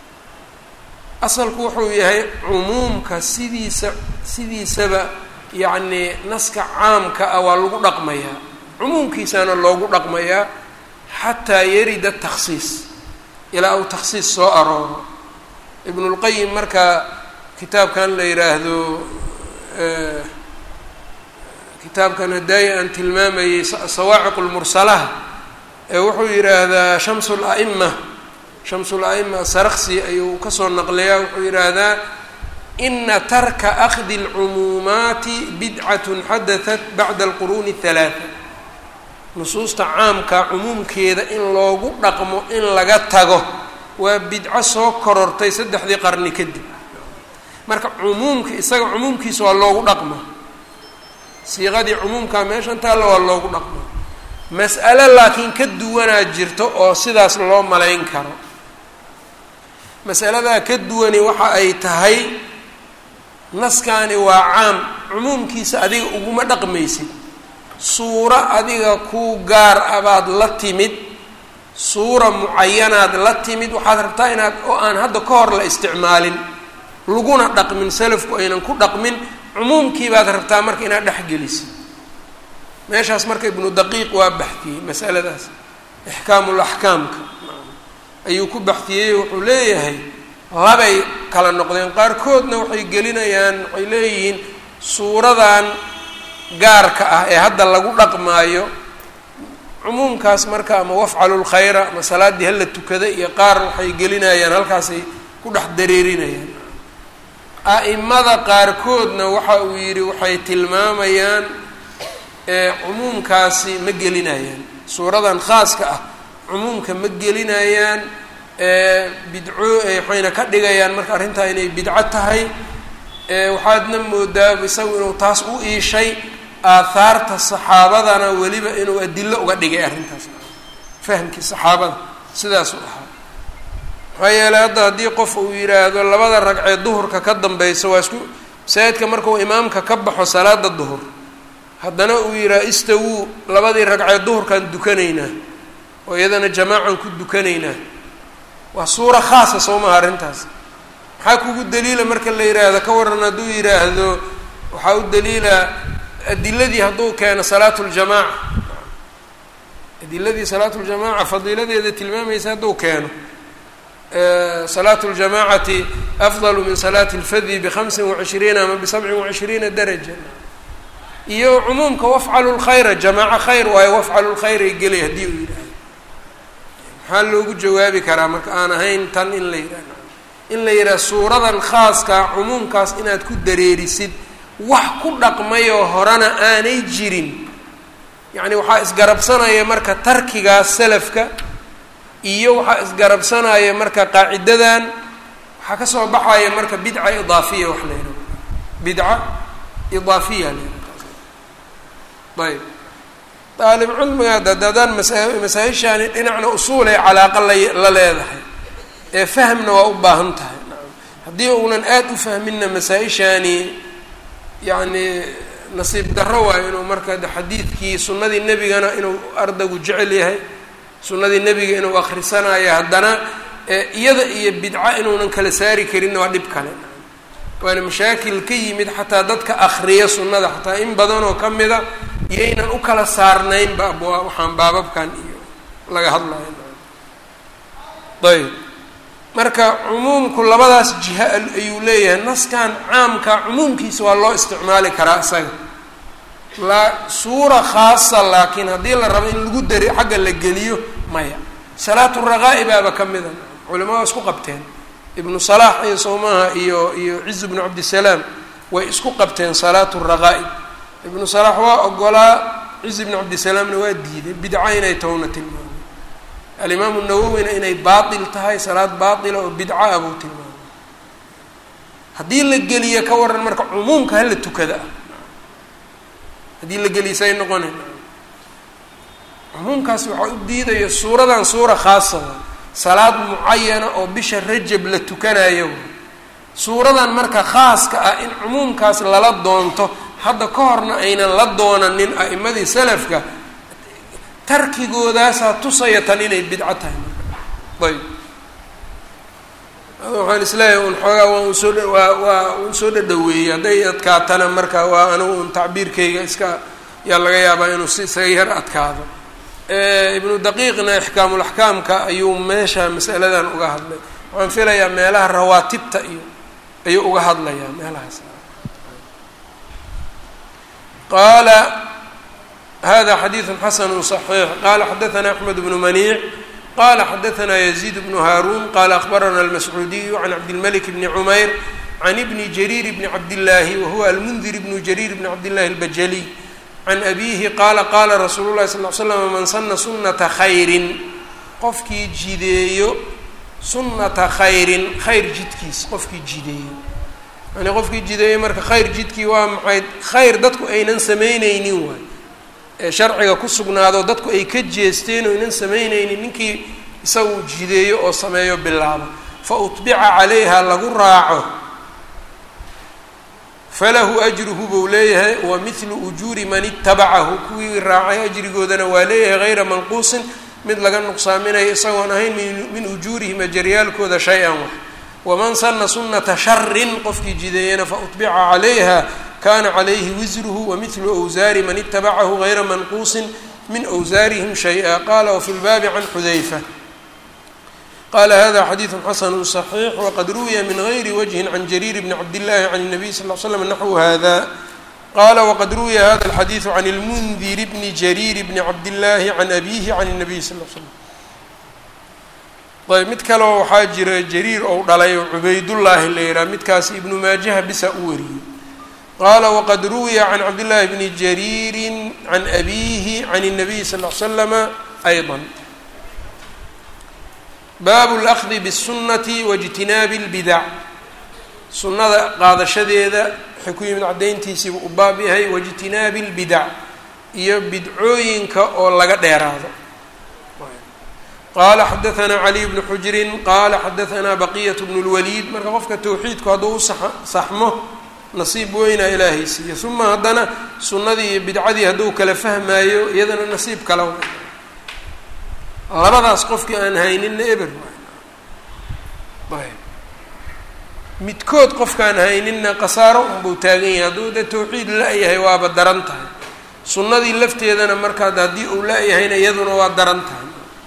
asalku wuxuu yahay cumuumka sidiisa sidiisaba yacnii naska caamka ah waa lagu dhaqmayaa cumuumkiisaana loogu dhaqmayaa xataa yarida takhsiis ilaa uu takhsiis soo arooro ibnulqayim marka kitaabkan la yidhaahdo kitaabkan hadaaya aan tilmaamayey sawaaciq lmursalaha ee wuxuu yidhaahdaa shamsu la'ima shamsu la'ima saraqsi ayuu kasoo naqliyaa wuxuu yidhaahdaa ina tarka akhdi اlcumuumaati bidcatun xadatat bacda alquruuni اhalaata nusuusta caamka cumuumkeeda in loogu dhaqmo in laga tago waa bidco soo korortay saddexdii qarni kadib marka cumuumka isaga cumuumkiisa waa loogu dhaqma siiqadii cumuumkaa meeshan taalla waa loogu dhaqma mas'alo laakiin ka duwanaa jirto oo sidaas loo malayn karo masaladaa ka duwani waxa ay tahay naskani waa caam cumuumkiisa adiga uguma dhaqmaysid suuro adiga kuu gaar abaad la timid suura mucayanaad la timid waxaad rabtaa inaad oo aan hadda ka hor la isticmaalin laguna dhaqmin salafku aynan ku dhaqmin cumuumkii baad rabtaa marka inaad dhexgelisid meeshaas marka ibnu daqiiq waa baxtiyey masaladaas ixkaamul axkaamka ayuu ku baxtiyey wuxuu leeyahay labay kala noqdeen qaarkoodna waxay gelinayaan waxay leeyihiin suuradan gaarka ah ee hadda lagu dhaqmaayo cumuumkaas marka ama wafcalu lkhayra ama salaaddii hala tukada iyo qaar waxay gelinayaan halkaasay ku dhex dareerinayaan a'imada qaarkoodna waxa uu yidhi waxay tilmaamayaan cumuumkaasi ma gelinayaan suuradan khaaska ah cumuumka ma gelinayaan bidco waxayna ka dhigayaan marka arrintaa inay bidco tahay waxaadna moodaa isagu inuu taas u iishay aahaarta saxaabadana weliba inuu adilo uga dhigay arrintaas fahamkii saxaabada sidaasuu ahaa maxaa yeeley hadda haddii qof uu yidhaahdo labada ragcee duhurka ka dambaysa waa isku masaajidka markuu imaamka ka baxo salaada duhur haddana uu yidhaha istawuu labadii ragcee duhurkaan dukanaynaa oo iyadana jamaacan ku dukanaynaa waa suura khaasa soo maha arrintaas maxaa kugu daliila marka la yidhaahdo ka waran hadduu yidhaahdo waxaa u daliila adiladii hadduu keeno salaatu ljamaaca adiladii salaatu ljamaaca fadiiladeeda tilmaamaysa hadduu keeno salaatu ljamaacati afdalu min salaati اlfadyi bhamsin wacishriina ama bisabcin wacishriina daraja iyo cumuumka wafcalu lkhayra jamaaco khayr waayo wafcalu lkhayr ay gelay haddii uu yidhaahdo maxaa loogu jawaabi karaa marka aan ahayn tan in la yidhahdo in la yidhaha suuradan khaaska cumuumkaas inaad ku dareerisid wax ku dhaqmayoo horena aanay jirin yacni waxaa isgarabsanaya marka tarkigaas salafka iyo waxaa isgarabsanaya marka qaacidadan waxaa ka soo baxaya marka bidca idaafiya wax la yidhaho bidca idaafiya la yidhaho ayb daalib cilmiga dadadaan masa masaa-ishaani dhinacna usuulay calaaqa la la leedahay ee fahmna waa u baahan tahay haddii uunan aada u fahminna masaa-ishaani yacni nasiib darro waayo inuu marka xadiidkii sunnadii nebigana inuu ardaygu jecel yahay sunnadii nebiga inuu akhrisanayo haddana iyada iyo bidca inuunan kala saari karinna waa dhib kale waana mashaakil ka yimid xataa dadka akriya sunnada xataa in badanoo ka mida iyaynan u kala saarnaynba abwaa waxaan baababkan iyo laga hadlayo ayb marka cumuumku labadaas jiha ayuu leeyahay naskan caamka cumuumkiisa waa loo isticmaali karaa isaga la suura khaasa laakiin haddii la rabo in lagu dari xagga la geliyo maya salaatu raqaa'i baaba ka mida culimada isku qabteen ibnu salaax iyo soomaha iyo iyo ciz bnu cabdisalaam way isku qabteen salaatu raqaa'i ibnu salaax waa ogolaa ciz bnu cabdisalaamna waa diiday bidca inay towna tilmaamay alimaamu nawowina inay baatil tahay salaad baatila oo bidca ah buu tilmaamay haddii la geliyo ka waran marka cumuumka hala tukada ah haddii la geliyo say noqonayn cumuumkaas waxaa u diidaya suuradan suura khaasa wa salaad mucayana oo bisha rajab la tukanayo suuradan marka khaaska ah in cumuumkaas lala doonto hadda ka horna aynan la doonanin a'imadii salafka tarkigoodaasa tusaya tan inay bidco tahay ayb waxaan isleeyahay un xoogaa waa un soo waa waa un soo dhadhaweeyey hadday adkaatana marka waa anigu un tacbiirkayga iska yaa laga yaabaa inuu si isaga yar adkaado ibnu daqiiqna ixkaamulaxkaamka ayuu meesha masaladan uga hadlay waxaan filayaa meelaha rawaatibta iyo ayuu uga hadlayaa meelahaas qaala hada xadiidu xasanu صaxiix qala xadaana axmed bnu maniic qala xadaana yaziid bnu haaruun qala akhbarana almascuudiyu can cabdilmalik bni cumayr can ibni jariir bni cabdillaahi wahuwa almundir bnu jariir bni cabdillahi albajaliy can abiihi qaala qaala rasuulu llahi sal l slam man sana sunata khayrin qofkii jideeyo sunnata khayrin khayr jidkiis qofkii jideeyo yani qofkii jideeyo marka khayr jidkii waa maxay khayr dadku aynan samaynaynin waay ee sharciga ku sugnaado dadku ay ka jeesteen oo aynan samaynaynin ninkii isagu jideeyo oo sameeyo bilaabo fa utbica calayha lagu raaco falahu ajruhu buu leeyahay wa mithlu ujuuri man itabacahu kuwii raacay ajrigoodana waa leeyahay hayra manquusin mid laga nuqsaaminayo isagoon ahayn min ujuurihim ajaryaalkooda shay-an wax waman sana sunata sharin qofkii jideeyana fautbica calayha kana calayhi wisruhu wamithlu wsaari man itabacahu hayra manquusin min wsaarihim shay-a qala wafi lbaabi can xudayfa qala hada xadiidu xasanu صaxiix waqad ruwiya min gayri wajhin can jariir bni cabdillahi can الnabiy sal l slam naxwu hada qala waqad ruwiya hada alxadiidu can اlmundir bni jariir bni cabdillahi can abihi can الnabiy sal l slam ayb mid kaleo waxaa jira jariir ou dhalay oo cubaydullaahi la yihaha midkaas ibnu maajaha bisa u wariyey qala waqad ruwiya can cabdillahi bni jariiri can abihi can الnabiy sal l slama ayضa baabu اlأkhdi bالsunati waاjtinaabi اlbidac sunnada qaadashadeeda waxay ku yimid caddayntiisiibu u baab yahay waاjtinaabi اlbidac iyo bidcooyinka oo laga dheeraado qala xadaثna caliy bnu xujrin qala xadaثna baqiyaة bn اlwaliid marka qofka towxiidku hadduu u saxmo nasiib weyna ilaahay siiya uma haddana sunnadii iyo bidcadii hadduu kala fahmaayo iyadana nasiib kala way labadaas qofkii aan hayninna eber waay ayb midkood qofkaan hayninna khasaaro unbuu taagan yahay hadduu de tawxiid la-yahay waaba daran tahay sunnadii lafteedana markaad haddii uu la-yahayna iyaduna waa daran tahay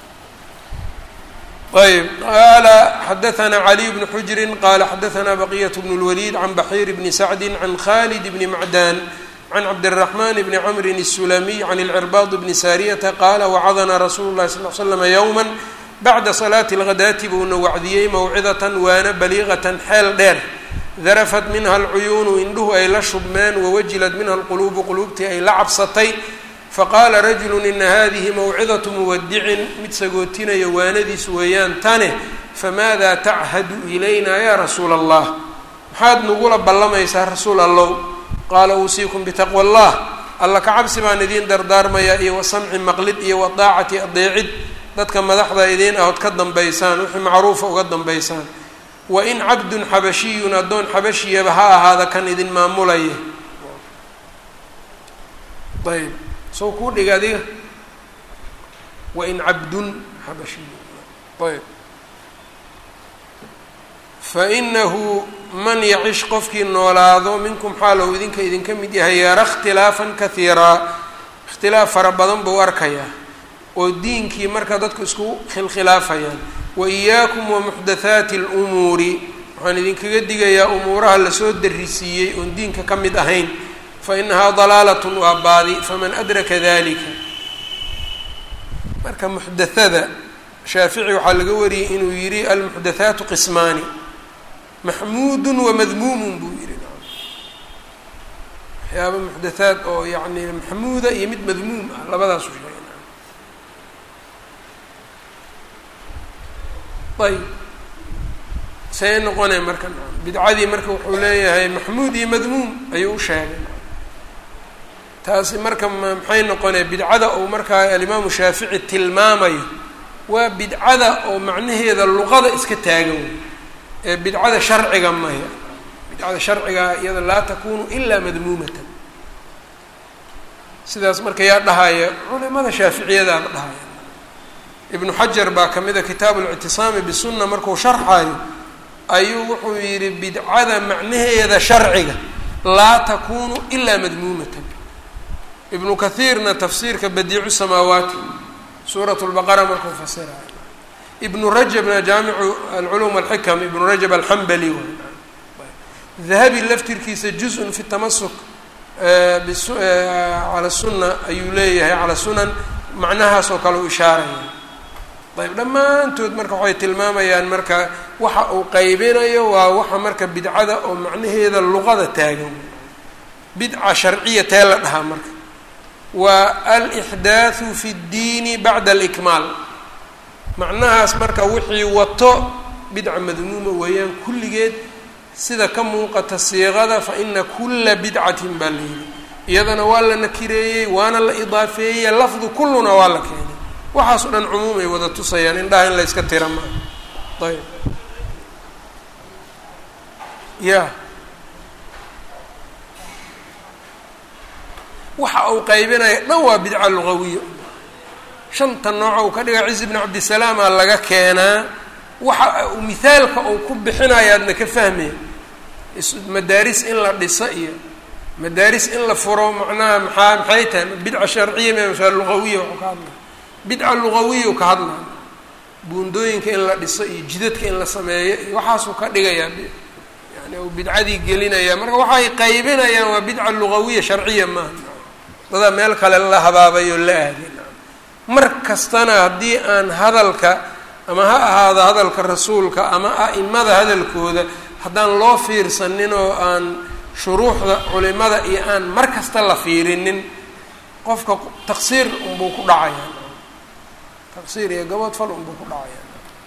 ayb qaala xadaثna caliي bnu xujri qala xadaثna baqiyة bn اlwlid can baxiir bni sacdi can khalid bni macdan can cabdالرaحman bni cmri الsulamiy can اlcirbaad bni sariyata qaala wacadna rasuulu الlahi sal ll slm ywma bacda salaati اlghadaati buuna wacdiyey mawcidatan waana baliiqatan xeel dheer darafat minha alcuyuunu indhuhu ay la shubmeen wawajilad minha alquluubu quluubtii ay la cabsatay faqaala rajulu ina hadihi mawcidatu muwadicin mid sagootinaya waanadiis weeyaan tane famaada tachadu ilayna ya rasuula allah maxaad nagula ballamaysaa rasuul allow qaala uusiikum bitaqwa allah alla ka cabsi baan idiin dardaarmayaa iyo wasamci maqlid iyo wadaacati adeecid dadka madaxda idiin ahood ka dambaysaan wixii macruufa uga dambaysaan wain cabdun xabashiyun addoon xabashiyaba ha ahaada kan idin maamulaya ayb soo kuu dhiga adiga wain cabdun xabashiyun ayb fainahu man yacish qofkii noolaado minkum xaalow idinka idinka mid yahay yara ikhtilaafan kahiiraa ikhtilaaf fara badan buu arkayaa oo diinkii marka dadku isku khilkhilaafayaan wa iyaakum wa muxdathaati alumuuri waxaan idinkaga digayaa umuuraha lasoo darisiiyey oon diinka ka mid ahayn fa inahaa dalaalatun waa baadi faman adraka dalika marka muxdathada shaafici waxaa laga wariyey inuu yidhi almuxdathaatu qismaani maxmuudun wamadmuumun buu yihi waxyaaba muxdathaad oo yacni maxmuuda iyo mid madmuum ah labadaasu sheegay ayb see noqonay marka bidcadii marka wuxuu leeyahay maxmuud iyo madmuum ayuu u sheegay taasi marka maxay noqonay bidcada uu markaa alimaamu shaafici tilmaamayo waa bidcada oo macnaheeda luqada iska taagan wey ee bidcada sharciga maya bidcada sharciga iyada laa takunu ilaa madmuumatan sidaas marka yaa dhahaya culimada shaaficiyadaaba dhahaya ibnu xajar baa ka mid a kitaabu اlictisaami bisunna markuu sharxayo ayuu wuxuu yidhi bidcada macnaheeda sharciga laa takunu ilaa madmuumatan ibnu kathiirna tafsiirka badiicu samaawaati suurat lbaqara markuu fasirayo ibnu rajabna jaamicu alculum alxikam ibnu rajab alxambali dahabi laftirkiisa juz-un fi tamasuk cala sunna ayuu leeyahay cala sunan macnahaas oo kale u ishaaraya ayb dhammaantood marka waxay tilmaamayaan marka waxa uu qaybinayo waa waxa marka bidcada oo macnaheeda luqada taagan bidca sharciya tee la dhahaa marka waa alixdaathu fi اddiini bacda alikmaal macnahaas marka wixii wato bidca madmuuma weeyaan kulligeed sida ka muuqata siiqada fa ina kula bidcatin baa la yidhi iyadana waa la nakireeyey waana la idaafeeyey lafdu kulluna waa la keenay waxaas o dhan cumuum ay wada tusayaan indhaha in la yska tira maa ayb ya waxa uu qaybinaya dhan waa bidca lugawiya shanta nooca uu ka dhiga cizi bn cabdisalaama laga keenaa waxa uu mithaalka uu ku bixinayaadna ka fahmaya madaaris in la dhisa iyo madaaris in la furo macnaha maxaa maxay tahay bidca sharciya msa lugawiya waxuu ka hadlaya bidca lugawiya u ka hadlaya buundooyinka in la dhiso iyo jidadka in la sameeyo iyo waxaasuu ka dhigayaa yani uu bidcadii gelinaya marka waxay qaybinayaan waa bidca lugawiya sharciya maaha dadaa meel kale la habaabayoo la aadin mar kastana haddii aan hadalka ama ha ahaado hadalka rasuulka ama a'imada hadalkooda haddaan loo fiirsanin oo aan shuruuxda culimada iyo aan mar kasta la fiirinin qofka taqsiir unbuu ku dhacaya taqsiir iyo gabood fal unbuu ku dhacaya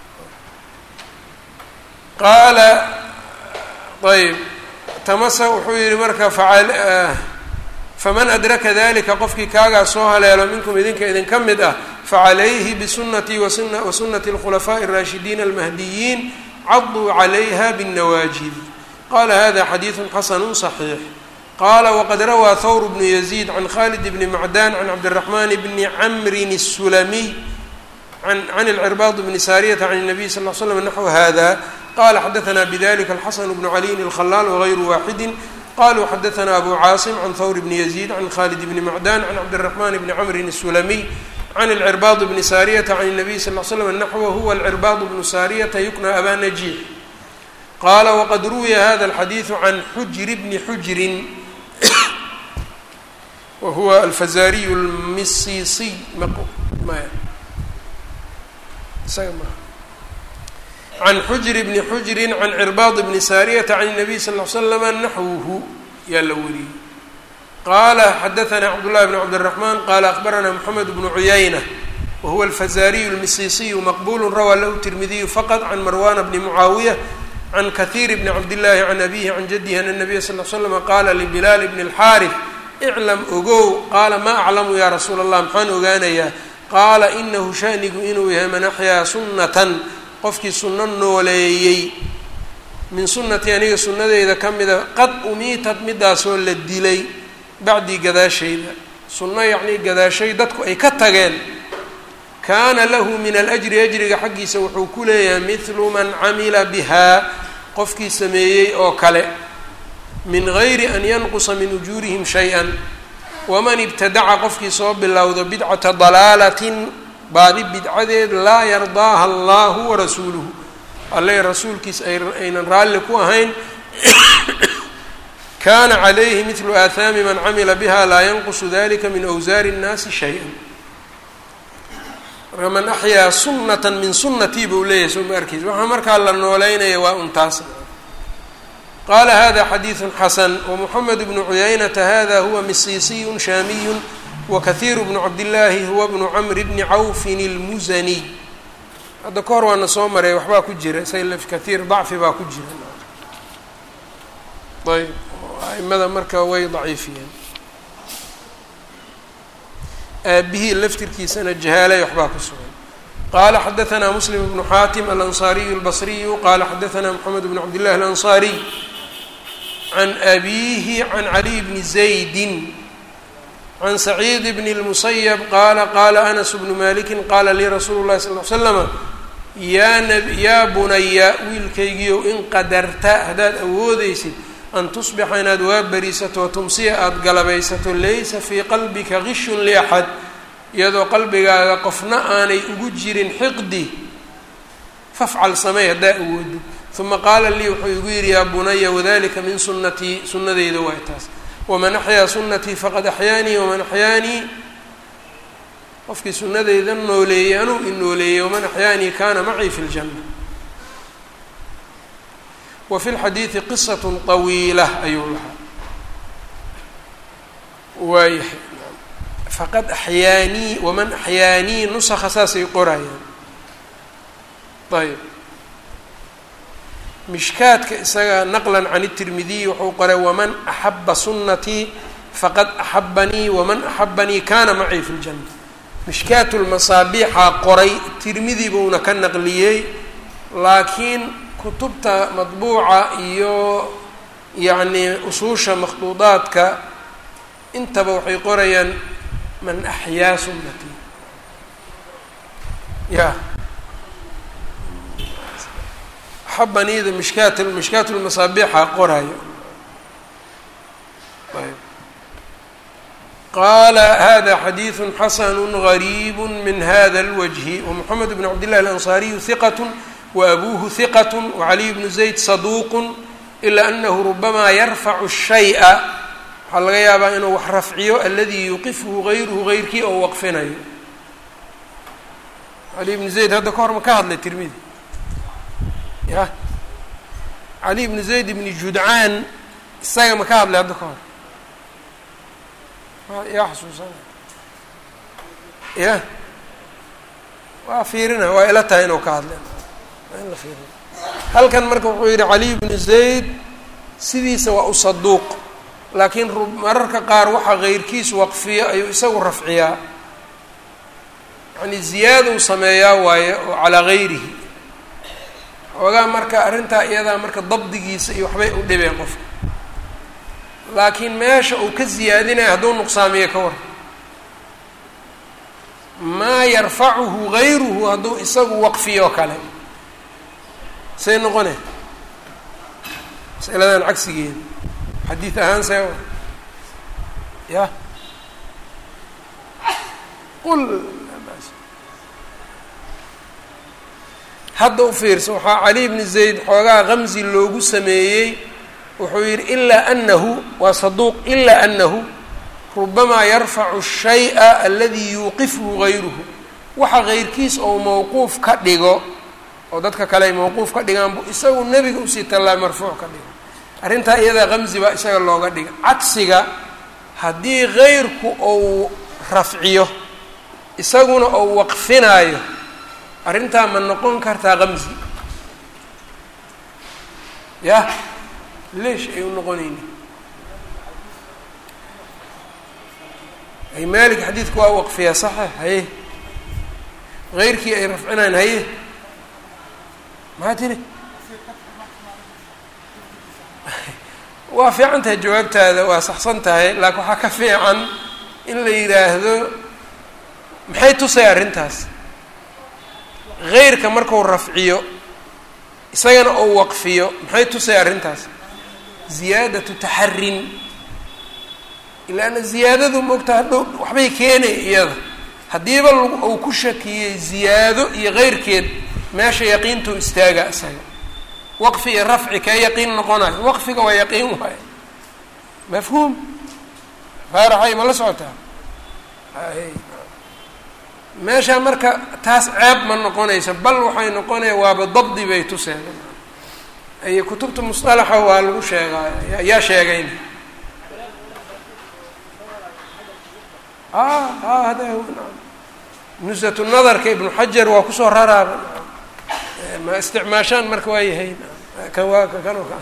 qaala ayb tamasa wuxuu yihi marka facal faman adraka dalika qofkii kaagaa soo haleelo minkum idinka idinka mid ah facalayhi bisunatii wa sunati اlkhulafaaءi الraashidiin almahdiyiin caduu calayha bالnawaajid qala hada xadiiثu xasanu صaxiix qala waqad rawaa thawr bnu yaziid can khalid bni macdan can cabdالraxman bni camrin الsulamiy can اlcirbaad bni saariyata can الnabiy sal ll slam naxw hada qala xadaثna bdlika alxasan bnu caliyin اlkhalaal wغayru waaxidi qaluu xadaثna abu caasim can hawr bni yaziid can khalid bni macdan can cabdالرaحman bni cmri الsulamiy can اlcirbaad bni saariyata can الnabiy sal ll slam naxwa huwa alcirbaad bnu saariyata yukna aba najiix qaala waqad ruwiya hada alxadiidu can xujri bni xujrin wa huwa alfazariyu lmisisiy can xujri bni xujrin can cirbaad bni saariyata can الnabiy sal l slama naxwuhu yaa la wariyey qala xadaثna cabdالlahi bn cabdالرaحman qala akbarana mxamed bnu cuyayna wahuwa alfazariyu اlmisisiyu maqbulu rawaa lahu tirmidiyu faqط can marwana bni mucaawiya can kahiir bni cabdillahi can abihi can jadihi ana الnabiya sal l slama qala libilaal bni اlxaariث iclam ogow qaala ma aclamu ya rasuula allah maxaan ogaanayaa qaala inahu shanigu inuu yahay man axyaa sunnatan qofkii sunno nooleeyey min sunnatii aniga sunnadeyda ka mida qad umiitad midaasoo la dilay bacdii gadaashayda sunno yacnii gadaashay dadku ay ka tageen kaana lahu min alajri ajriga xaggiisa wuxuu ku leeyahay mithlu man camila bihaa qofkii sameeyey oo kale min gayri an yanqusa min ujuurihim shay-an waman ibtadaca qofkii soo bilowdo bidcata dalaalatin baadi bidcadeed laa yardaaha allahu warasuuluhu alle rasuulkiis aynan raalli ku ahayn kana calayhi midlu aathaami man camila biha laa yanqusu dalika min awsaari اnnaasi shay-an marka man axyaa sunnata min sunnatii buu leeyahay soo ma arkiis waxaa markaa la nooleynaya waa untaas qala hada xadiiثu xasan wmuxamed bnu cuyaynata hada huwa misiisiyu shaamiyu wakahiiru bnu cabdillaahi huwa bnu camri bni cawfin اlmusaniy hadda ka hor waana soo maray waxbaa ku jira salf kahiir dacfi baa ku jira ayb aimada marka way daciifiyeen aabihii laftirkiisana jahaalay waxbaa ku sugan qala xadaثna muslim bnu xaatim alanصariyu اlbصriyu qala xadaثna mxamed bn cabd llahi alanصariy can abihi can caliy bni zaydi can saciid bn اlmusayb qaala qaala anas bnu maliki qaala lii rasuulu اlahi sal l slama yaa n yaa bunaya wiilkaygiiow in qadarta haddaad awoodeysid an tusbixa inaad waa berisato tumsiya aada galabaysato laysa fii qalbika gishun liaxad iyadoo qalbigaaga qofna aanay ugu jirin xiqdi fafcal samey haddaa awoodo uma qaala lii wuxuu igu yidhi yaa bunaya wadalika min sunnatii sunnadeyda waay taas waman axyaa sunnatii faqad axyaanii waman axyaanii qofkii sunnadeyda nooleeyey anuu i nooleeyey waman axyaanii kana macii fi ljanna wa fi lxadiidi qisat طawiila ayuu lahaa waayahay faqad axyaanii waman axyaanii nusakha saasay qorayaan ayb mishkaadka isaga naqlan can الtirmidiy wuxuu qoray waman axaba sunatii faqad axabanii waman axabanii kana macii fi اljanna mishkaat lmasaabiixaa qoray tirmidi buuna ka naqliyey laakiin kutubta madbuuca iyo yacni usuusha makhduudaadka intaba waxay qorayaan man axyaa sunnatii ya xabaniida mishkaat mishkaat lmasaabiixa qoraayo ayb qaala hada xadiiثu xasanu غariib min hada اlwجhi wمxamed bn cabd لlahi alanصariyu hiqat waabuuhu hiqat wacaliy bnu zayd saduuq ila anahu rubamaa yarfacu الshayءa waxaa laga yaabaa inuu wax rafciyo aladi yuqifhu gayruhu gayrkii oo waqfinayo cali bnu zayd hadda ka hor ma ka hadlay tirmidi ya cali bnu zayd bni judcaan isaga ma ka hadlay hadda ka hor yaa xasuusana ya waa fiirina waa ila tahay inuu ka hadlay waa in la fiirina halkan marka wuxuu yihi cali bnu zayd sidiisa waa u saduuq laakiin mararka qaar waxaa keyrkiis waqfiya ayuu isagu rafciyaa yani ziyaadou sameeyaa waaye oo calaa gayrihi xoogaa marka arrintaa iyadaa marka dabdigiisa iyo waxbay u dhibeen qofka laakiin meesha uu ka ziyaadinaya hadduu nuqsaamiyo ka war maa yarfacuhu gayruhu hadduu isagu waqfiyo kale say noqone masaladan cagsigeeda xadiid ahaan see ya qul hadda u fiirsa waxaa cali bni zayd xoogaa kamsi loogu sameeyey wuxuu yidhi ilaa anahu waa saduuq ilaa anahu rubamaa yarfacu shaya aladii yuuqifhu gayruhu waxa keyrkiis ou mawquuf ka dhigo oo dadka kale ay mawquuf ka dhigaan bu isagu nebiga usii tallaa marfuuc ka dhigo arrintaa iyadaa kamsi baa isaga looga dhiga cagsiga haddii keyrku ou rafciyo isaguna ou waqfinaayo arrintaa ma noqon kartaa kamsi yah leesh ay u noqonayni ay maalik xadiidku waa waqfiyaa saxa haye keyrkii ay rafcinaan haye maxaa tiri waa fiican tahay jawaabtaada waa saxsan tahay laakiin waxaa ka fiican in la yidhaahdo maxay tusay arrintaas keyrka marku rafciyo isagana ou waqfiyo maxay tusay arrintaas ziyaadatu taxarin ilaana ziyaadadu moogta hadhow waxbay keenay iyada haddiiba uu ku shakiyey ziyaado iyo keyrkeed meesha yaqiintuu istaaga isaga waqfi iyo rafci kee yaqiin noqonayo waqfiga waa yaqiin waayo mafhuum faaraxay ma la socotaa meesha marka taas ceeb ma noqonaysa bal waxay noqonaya waaba dabdi bay tuseen ay kutubta musطalaxa waa lagu sheegaay yaa sheegayna a a hada nusatu nadarka ibnu xajar waa kusoo raraaba ma isticmaashaan marka waa yahay kan waa kanoo ka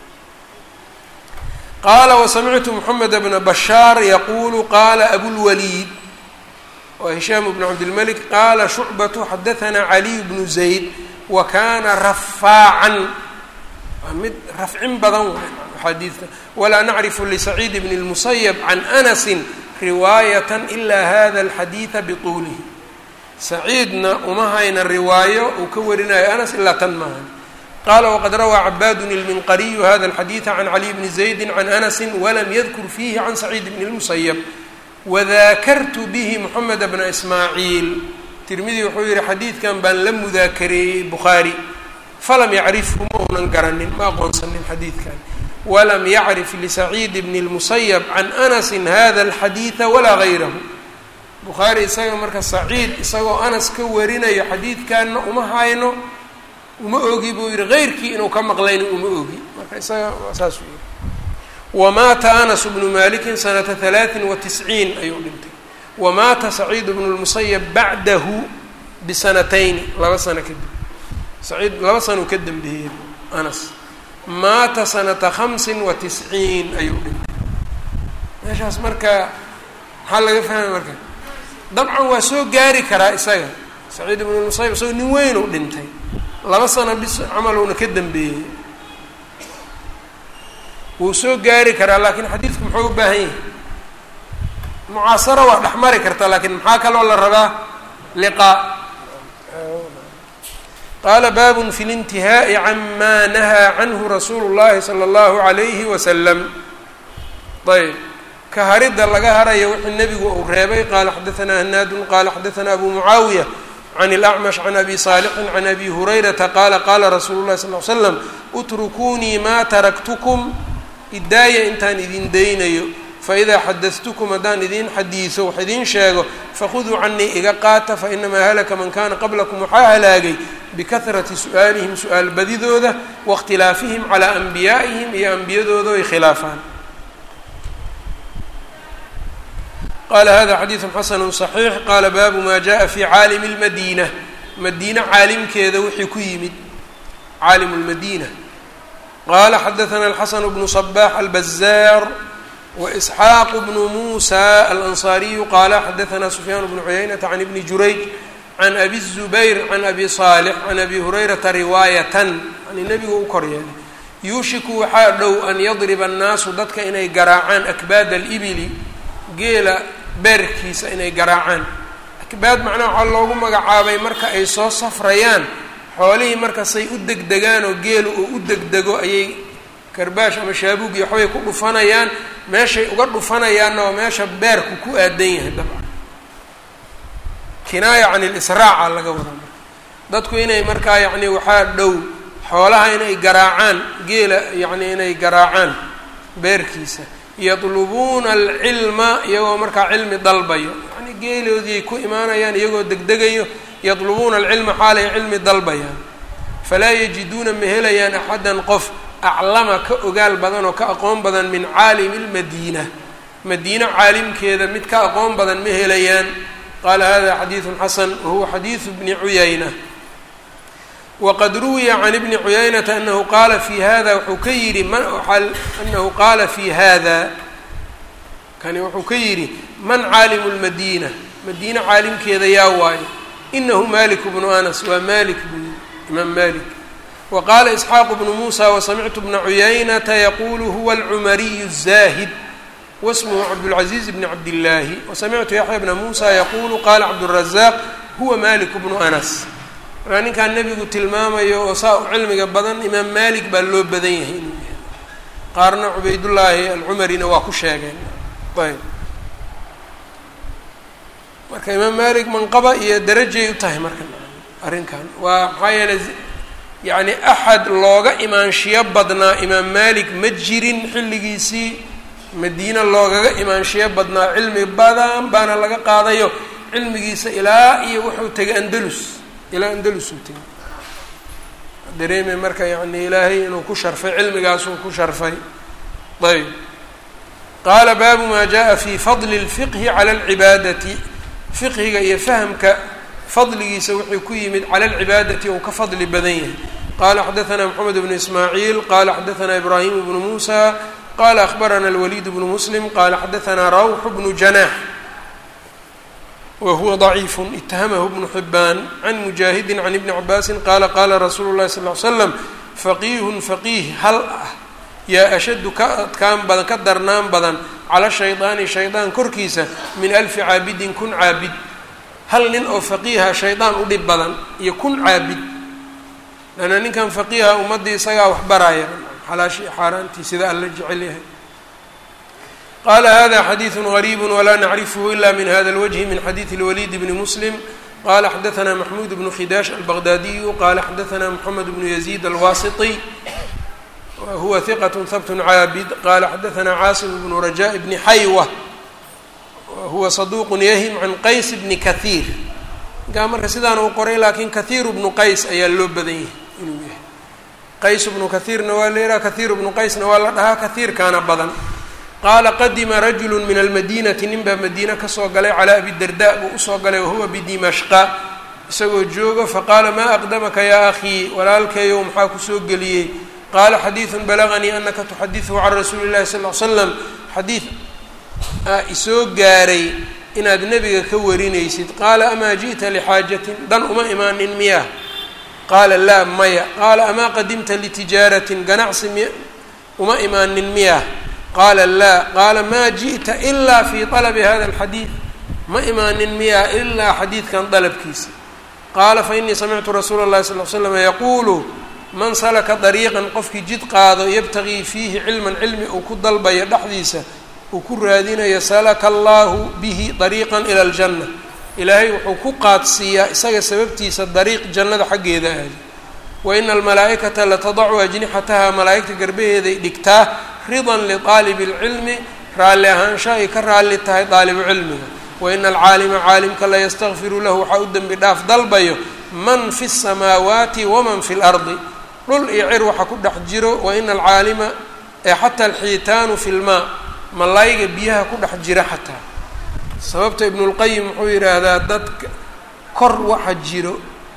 qaala wasamictu moxamed bna bashaar yaqulu qaala abulwaliid wa hishaam bnu cabdilmalik qaala shucbatu xadahanaa caliy bnu zayd wa kana rafaacan waa mid rafcin badan waay axaadiidta walaa nacrifu lisaciid bn اlmusayab can anasi riwaayata ila hada alxadiida bituulihi saciidna uma hayna riwaayo uu ka warinayo anas ilaa tan maahan qaala waqad rawaa cabaadun ilminqariyu hada alxadiida can caliy bni zaydi can anasi walam yadkur fiihi can saciid bni اlmusayab wadaakartu bihi moxamed bna ismaaciil tirmidi wuxuu yihi xadiidkan baan la mudaakareeyey bukhaari falam yacrifhu ma uunan garanin ma aqoonsanin xadiidkan walam yacrif lisaciid bni اlmusayab can anasi hada alxadiida walaa gayrahu bukhaari isaga marka saciid isagoo anas ka warinayo xadiidkanna uma hayno uma ogi buu yihi keyrkii inuu ka maqlayna uma ogi marka isaga saasuu yihi wamaata anas bnu malikin sanata halaatin wa tisciin ayuu dhintay wamaata saciid bnu lmusayab bacdahu bisanatayni laba sano kadib saciid laba sanuu ka dambeeyey anas maata sanata hamsin wa tisciin ayuu dhintay meeshaas marka maxaa laga fahmay marka dabcan waa soo gaari karaa isaga saciid ibnu musayib isagoo nin weyn u dhintay laba sano bis camalowna ka dambeeyey wuu soo gaari karaa laakiin xadiidku muxuu u baahan yahay mucaasaro waa dhex mari karta laakiin maxaa kaloo la rabaa liqaa qaala baabun fi lintihaa'i cama nahaa canhu rasuulu llahi sala allahu alayhi wasalam ayb ka haridda laga harayo wixii nebigu uu reebay qaala xadaanaa hanaadun qaala xadaanaa abu mucaawiya can اlacmash can abi saalixin can abi hurayrata qaala qaala rasuulu llahi sal l slam utrukuunii maa taraktukum idaaya intaan idin daynayo faidaa xadadtukum haddaan idin xadiiso wax idiin sheego fakhuduu canii iga qaata fainamaa halaka man kana qablakum waxaa halaagay bikahrati su'aalihim su-aal badidooda waاkhtilaafihim calaa anbiyaa'ihim iyo ambiyadooda ay khilaafaan qala hada xadiidu xasanu صaxiix qaala baabu ma jaءa fi caalimi اlmadiina madiine caalimkeeda wixii ku yimid caalimu اlmadiina qala xadaثna الxasn bnu صbaح الbazaar وإsxaaq bnu muسى alanصariyu qala xadaثna sufyaan bnu cuyaynata can ibni jurayj can abi الزubayr can abi صaalح can abi hurayrata riwaayatan yani nebigu u kor yeelay yuushiku waxaa dhow an yadriba الnaasu dadka inay garaacaan akbaad اlibili geela beerkiisa inay garaacaan akbaad macnaha waxaa loogu magacaabay marka ay soo safrayaan xoolihii marka say u degdegaan oo geelu uu u degdego ayay karbaash ama shaabuug iyo waxbay ku dhufanayaan meeshay uga dhufanayaanna waa meesha beerku ku aadan yahay dabcan kinaaya can ilisraaca laga wada marka dadku inay markaa yacni waxaa dhow xoolaha inay garaacaan geela yacni inay garaacaan beerkiisa yadlubuuna alcilma iyagoo markaa cilmi dalbayo yani geeloodiiay ku imaanayaan iyagoo degdegayo yadlubuuna alcilma xaalay cilmi dalbayaan falaa yajiduuna ma helayaan axadan qof aclama ka ogaal badan oo ka aqoon badan min caalimi lmadiina madiine caalimkeeda mid ka aqoon badan ma helayaan qaala hada xadiidun xasan wahuwa xadiidu bni cuyayna wqad ruwiya can ibni cuyaynata anahu qaala fi hada wuxuu ka yidhi anahu qaala fi hada kani wuxuu ka yidhi man caalimu lmadiina madiine caalimkeeda yaa waayo inahu malik bnu anas waa malik buu imaam malik wa qaala isxaaqu bnu muusa wasamictu bna cuyaynata yaqulu huwa alcumariyu الzahid wasmhu cabdاlcaziiz bni cabdillaahi wasamictu yaxya bna muusa yaqulu qala cabdالrazaq huwa malik bnu anas markaa ninkaan nebigu tilmaamayo oo saa u cilmiga badan imaam malik baa loo badan yahay inuu yahay qaarna cubaydullaahi alcumarina waa ku sheegeen ayb marka imaam malik manqaba iyo darajay u tahay marka arrinkan waa maxaa yeeley yacni axad looga imaanshiyo badnaa imaam malik ma jirin xilligiisii madiina loogaga imaanshiyo badnaa cilmi badan baana laga qaadayo cilmigiisa ilaa iyo wuxuu tegay andalus ilaa andalus uu tegay dareemay marka yani ilaahay inuu ku sharfay cilmigaasuu ku sharfay ayb qaala baabu maa jaءa fi fadli اlfiqhi cala اlcibaadati fiqhiga iyo fahamka fadligiisa wuxuu ku yimid cala alcibaadati ou ka fadli badan yahay qala xadaثna mxamed bnu ismaaciil qala xadaثna ibrahim bnu musa qala akhbarana اlwaliid bnu muslim qala xadaثna rawx bnu janax whuwa ضaciif itahamahu bnu xibaan can mujaahidi can ibni cabaasi qaala qaala rasuulu lahi sal l slam faqiihun faqiih hal ah yaa ashaddu ka adkaan badan ka darnaan badan cala shaydaani shaydaan korkiisa min alfi caabidin kun caabid hal nin oo faqiiha shaydaan u dhib badan iyo kun caabid lanna ninkan faqiiha ummaddii isagaa wax baraya xalaashii xaaraantii sida alla jecel yahay qala hada xadiiثu غariib wla nacrifhu ila min hada اlwجhi min xadiiثi اlwalid bni muslim qala xadaثna maxmud bnu khidaash albaqdadiyu qala xadaثna mxamed bnu yaziid alwasiطي huwa hiqaة habt caabid qala xadaثna caasim bnu rajaء bni xaywa huwa saduq yahim can qays bni kahiir ninkaa marka sidaan uu qoray lakin kahiir bnu qays ayaa loo badan yahay inuu yahay qays bnu kahiirna waa la yihaha kahiir bnu qaysna waa la dhahaa kahiirkaana badan qaala qadima rajulu min almadinati nin baa madiine kasoo galay calaa abidarda buu usoo galay wahuwa bidimashqa isagoo joogo faqaala maa aqdamaka yaa akhii walaalkayow maxaa kusoo geliyey qaala xadiidun balaganii anaka tuxadiثhu can rasuuli اllahi sal l slam xadiid aa isoo gaaray inaad nebiga ka warinaysid qaala amaa ji'ta lixaajatin dan uma imaanin miyaa qaala laa maya qaala amaa qadimta litijaaratin ganacsi mi uma imaanin miyaa qaala laa qaala maa ji'ta ilaa fi طalabi hada اlxadiid ma imaanin miyaa ilaa xadiidkan dalabkiisa qaala fainii samictu rasuula اllahi sal l slam yaquulu man salaka dariiqan qofkii jid qaado yabtagii fiihi cilman cilmi uu ku dalbayo dhexdiisa uu ku raadinayo salaka allahu bihi dariiqan ila aljanna ilaahay wuxuu ku qaadsiiyaa isaga sababtiisa dariiq jannada xaggeeda aadi wa ina almalaa'ikata latadacu ajnixataha malaa'igta garbaheeday dhigtaa ridan liqaalibi اlcilmi raalli ahaansha ay ka raalli tahay daalibu cilmiga wa ina alcaalima caalimka layastakfiru lahu waxaa u dembi dhaaf dalbayo man fi الsamaawaati waman fi اlardi dhul iyo cir waxa ku dhex jiro wa ina alcaalima ee xataa alxiitaanu fi lmaa malayga biyaha ku dhex jira xataa sababta ibnulqayim wuxuu yidhaahdaa dadka kor waxa jiro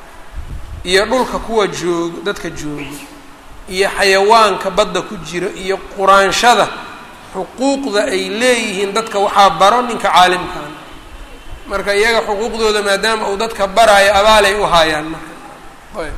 iyo dhulka kuwa joogo dadka joogo iyo xayawaanka badda ku jiro iyo quraanshada xuquuqda ay leeyihiin dadka waxaa baro ninka caalimkan marka iyaga xuquuqdooda maadaama uu dadka baraayo abaalay u haayaan marka ayb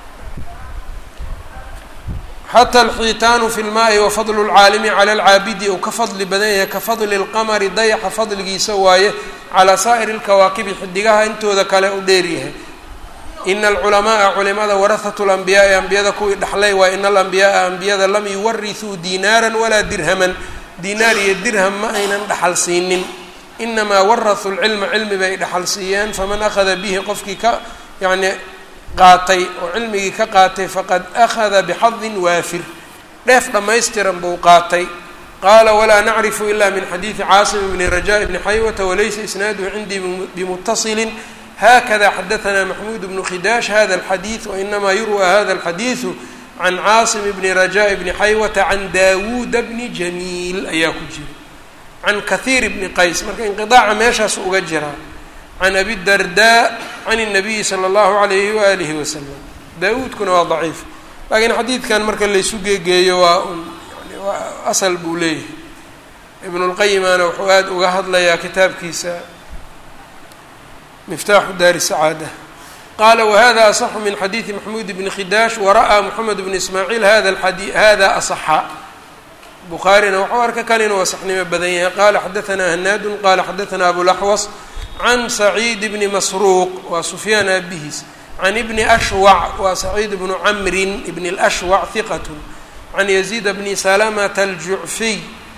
xata alxiitaanu fi lmaai wa fadlu lcaalimi cala alcaabidi uu ka fadli badan yahay ka fadli lqamari dayaxa fadligiisa waaye calaa saa'iri lkawaakibi xidigaha intooda kale u dheeryahay ina alculamaaa culimada warahatu lambiyaai ambiyada kuwii dhaxlay waa ina alambiyaaa ambiyada lam yuwarisuu diinaaran walaa dirhaman diinaar iyo dirham ma aynan dhaxal siinin inamaa warahuu lcilma cilmi bay dhaxal siiyeen faman akhada bihi qofkii ka yacni qaatay oo cilmigii ka qaatay faqad akhada bixadin waafir dheef dhammaystiran buu qaatay qaala walaa nacrifu ila min xadiidi caasim bni raja bni xaywata walaysa isnaaduhu cindii bimutasilin hakada xadaثna maxmuud bnu khidaash hada اlxadiiث wainamaa yurwa hada اlxadiiثu can caasim bni raja bni xaywata can daawuuda bni jamiil ayaa ku jira can kahiir bni qays marka inqiطaaca meeshaas uga jiraa can abi darda can الnabiyi salى اllahu alayhi waalihi wasalam daawuudkuna waa daciif laakiin xadiidkan marka laysu geegeeyo waa un yani waa asal buu leeyahay ibn اlqayimana wuxuu aada uga hadlayaa kitaabkiisa miftaaxu daari sacaada qaala wahada asaxu min xadiidi maxmuud bni khidaash wara'aa moxamed bn ismaaciil hada adi hada asaxa bukhaarina waxuu arka kan inuu asaxnimo badan yahay qaala xadaanaa hanaadun qaala xadaanaa abulaxwas can saciid bni masruuq waa sufyaan aabihiis can ibni ashwac waa saciid bnu camrin ibn اlashwac hiqat can yaziid bni salamata aljucfiy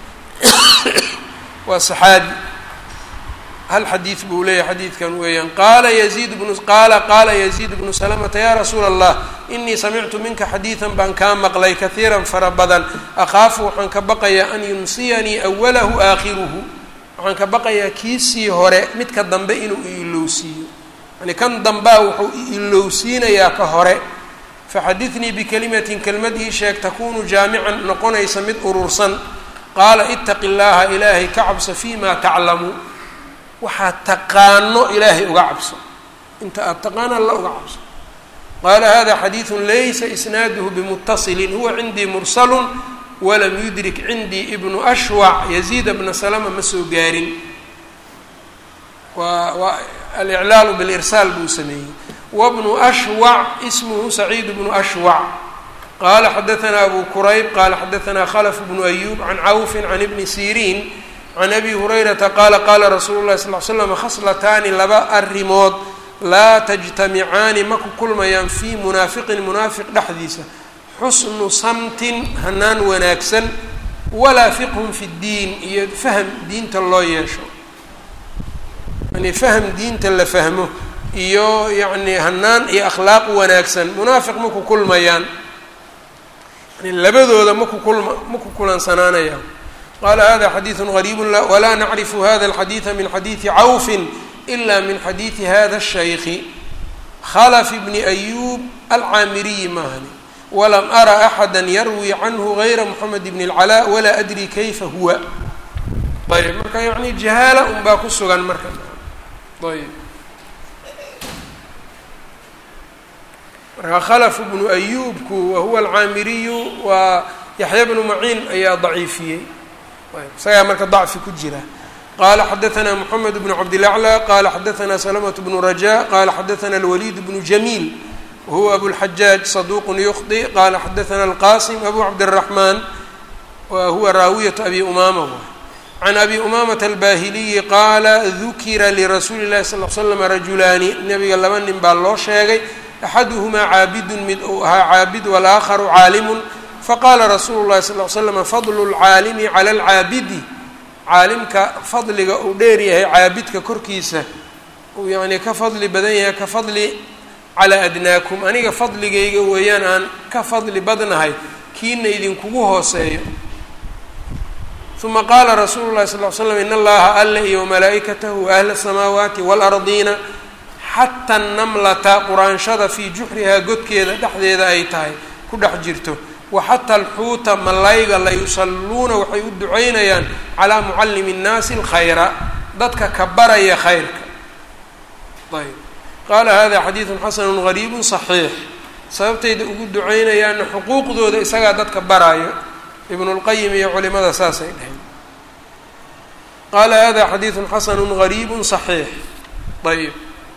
waa saxaabi hal xadiid buu leeyahay xadiidkan weeyaan qaala yaziid bnu qaala qaala yaziid bnu salamata yaa rasuula allah inii samictu minka xadiidan baan kaa maqlay kahiiran fara badan akhaafu waxaan ka baqayaa an yunsiyanii awalahu aakhiruhu waxaan ka baqayaa kiisii hore midka dambe inuu iilowsiiyo yani kan dambaa wuxuu iilowsiinayaa ka hore faxadidnii bikalimatin kelmad ii sheeg takunu jaamican noqonaysa mid urursan qaala itaqi llaaha ilaahay ka cabso fii ma taclamu waxaad taqaano ilaahay uga cabso inta aada taqaano alla uga cabso qaala hada xadiidu laysa isnaaduhu bimutasilin huwa cindii mursalun walam yudrik cindii ibnu ashwac yaziida bna salama ma soo gaarin waa waa aliclaalu bilirsaal buu sameeyey wabnu ashwac ismuhu saciid bnu ashwac qaala xadaanaa abu kurayb qaala xadaanaa khalf bnu ayub can cawfin can ibni siriin can abi hurayrata qaala qaala rasuulu llahi sal l slam khaslataani laba arrimood laa tajtamicaani ma ku kulmayaan fii munaafiqin munaafiq dhexdiisa xusnu samtin hanaan wanaagsan walaa fiqhun fi ddiin iyo fahm diinta loo yeesho yani fahm diinta la fahmo iyo yacni hanaan iyo akhlaaq wanaagsan munaafiq ma ku kulmayaan yani labadooda maku kulma ma ku kulansanaanayaan qala hada xadiidu gariibu walaa nacrifu hada alxadiida min xadiidi cawfin ila min xadiidi hada الshayki khalf bni ayub alcaamiriyi maahani walam ara axada yarwi canhu gayra moxamed bn اlcalaa walaa adri kayfa huwa ayb marka yani jahaala un baa ku sugan marka ayb marka khalf bnu ayubku wahuwa alcaamiriyu waa yaxya bnu maciin ayaa daciifiyey isagaa marka dacfi ku jira qala xadaanaa moxamed bnu cabdilaclى qala xadaanaa salamaة bnu raja qala xadaanaa alwaliid bnu jamiil wahuwa abulxajaaj saduq yukhdi qala xadaanaa alqasim abu cabdالraxman wa huwa raawiyat abi umama can abi umamata albahiliyi qaala dukira lirasuuli اlahi sal l slam rajulaani nabiga laba nin baa loo sheegay axaduhumaa caabidun mid uu ahaa caabid walaakharu caalimun faqaala rasuulu llahi sal l slam fadlu lcaalimi cala alcaabidi caalimka fadliga uu dheer yahay caabidka korkiisa uu yacnii ka fadli badan yahay ka fadli calaa adnaakum aniga fadligayga weeyaan aan ka fadli badnahay kiina idinkugu hooseeyo uma qaala rasuulu llahi sal l slam in allaha alla iyo wamalaa'ikatahu ahla asamaawaati waalardiina xata namlata quraanshada fii juxrihaa godkeeda dhexdeeda ay tahay ku dhex jirto waxata alxuuta malayga la yusalluuna waxay u ducaynayaan calaa mucallimi nnaasi alkhayra dadka ka baraya khayrka ayb qaala hada xadiidun xasanu gariibu صaxiix sababtayda ugu ducaynayaana xuquuqdooda isagaa dadka baraayo ibnu اlqayim iyo culimada saasay dhaheen qaala hada xadiidun xasanu gariibu صaxiix ayb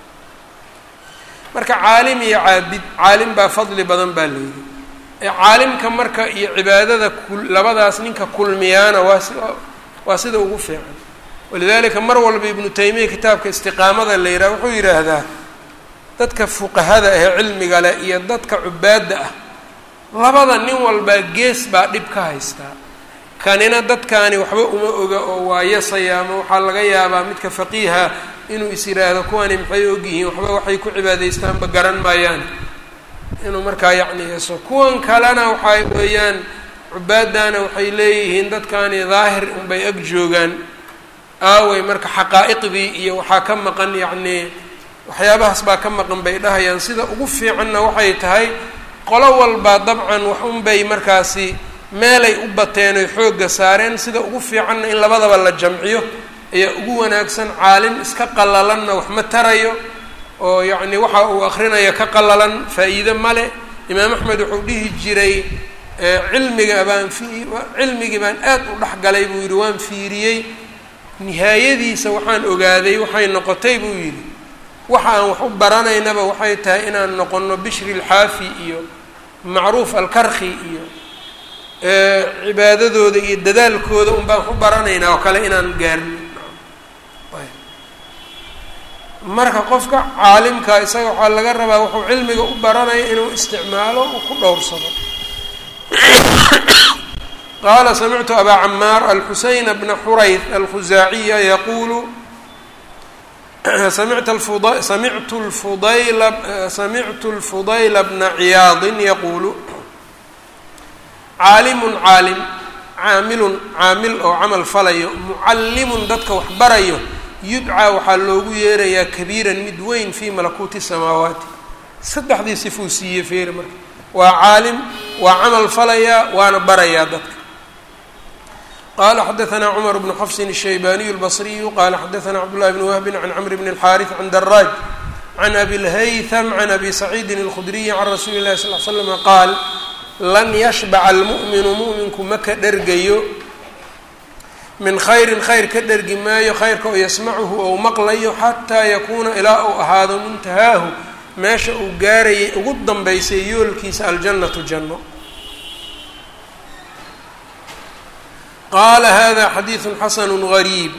marka caalim iyo caabid caalim baa fadli badan baa layidhi caalimka marka iyo cibaadada labadaas ninka kulmiyaana waa si waa sida ugu fiican walidalika mar walba ibnu taymiya kitaabka istiqaamada la yidhaha wuxuu yidhaahdaa dadka fuqahada ahee cilmiga leh iyo dadka cubaadda ah labada nin walbaa gees baa dhib ka haystaa kanina dadkaani waxba uma oga oo waa yasaya ama waxaa laga yaabaa midka faqiiha inuu is yidhaahdo kuwani maxay ogyihiin waxba waxay ku cibaadaystaanba garan maayaan inuu markaa yacni yeso kuwan kalena waxay weeyaan cubaadana waxay leeyihiin dadkani daahir unbay ag joogaan aaway marka xaqaa'iqdii iyo waxaa ka maqan yacnii waxyaabahaas baa ka maqan bay dhahayaan sida ugu fiicanna waxay tahay qolo walba dabcan wax unbay markaasi meelay u bateen oy xoogga saareen sida ugu fiicanna in labadaba la jamciyo ayaa ugu wanaagsan caalim iska qallalanna wax ma tarayo oo yacni waxa uu akrinaya ka qallalan faa-iide male imaam axmed wuxuu dhihi jiray cilmiga baan fi cilmigii baan aad u dhexgalay buu yidhi waan fiiriyey nihaayadiisa waxaan ogaaday waxay noqotay buu yidhi waxa aan wax u baranaynaba waxay tahay inaan noqono bishri alxaafi iyo macruuf alkarkhi iyo cibaadadooda iyo dadaalkooda un baan wax u baranaynaa oo kale inaan gaarno marka qofka caalimka isaga waxaa laga rabaa wuxuu cilmiga u baranaya inuu isticmaalo uu ku dhowrsado qaala samictu abaa camaar alxuseyn bna xurayd alkhusaaciya yaquulu samictu lfuda samictu lfudayla samictu lfudayla bna ciyaadin yaquulu caalimun caalim caamilun caamil oo camal falayo mucallimun dadka wax barayo yudcaa waxaa loogu yeerayaa kabiiran mid weyn fii malakuuti samaawaati saddexdii sifuu siiyey feeri marka waa caalim waa camal falayaa waana barayaa dadka qala xadaثna cmar bnu xafsin الshaybaniyu اlbصriyu qala xadaثna cabdالlahi bn wahbin can cmr bn الxariث can daraaj can abi اlhaythm can abi saciidin اlkhudriyi can rasuuli اlahi sal l slm qaal lan yashbac almu'minu mu'minku ma ka dhergayo min khayrin khayr ka dhergi maayo khayrka oo yasmacuhu ou maqlayo xataa yakuuna ilaa uu ahaado muntahaahu meesha uu gaarayay ugu danbaysay yoolkiisa aljannatu janno qala hada xadiiثu xasn غariib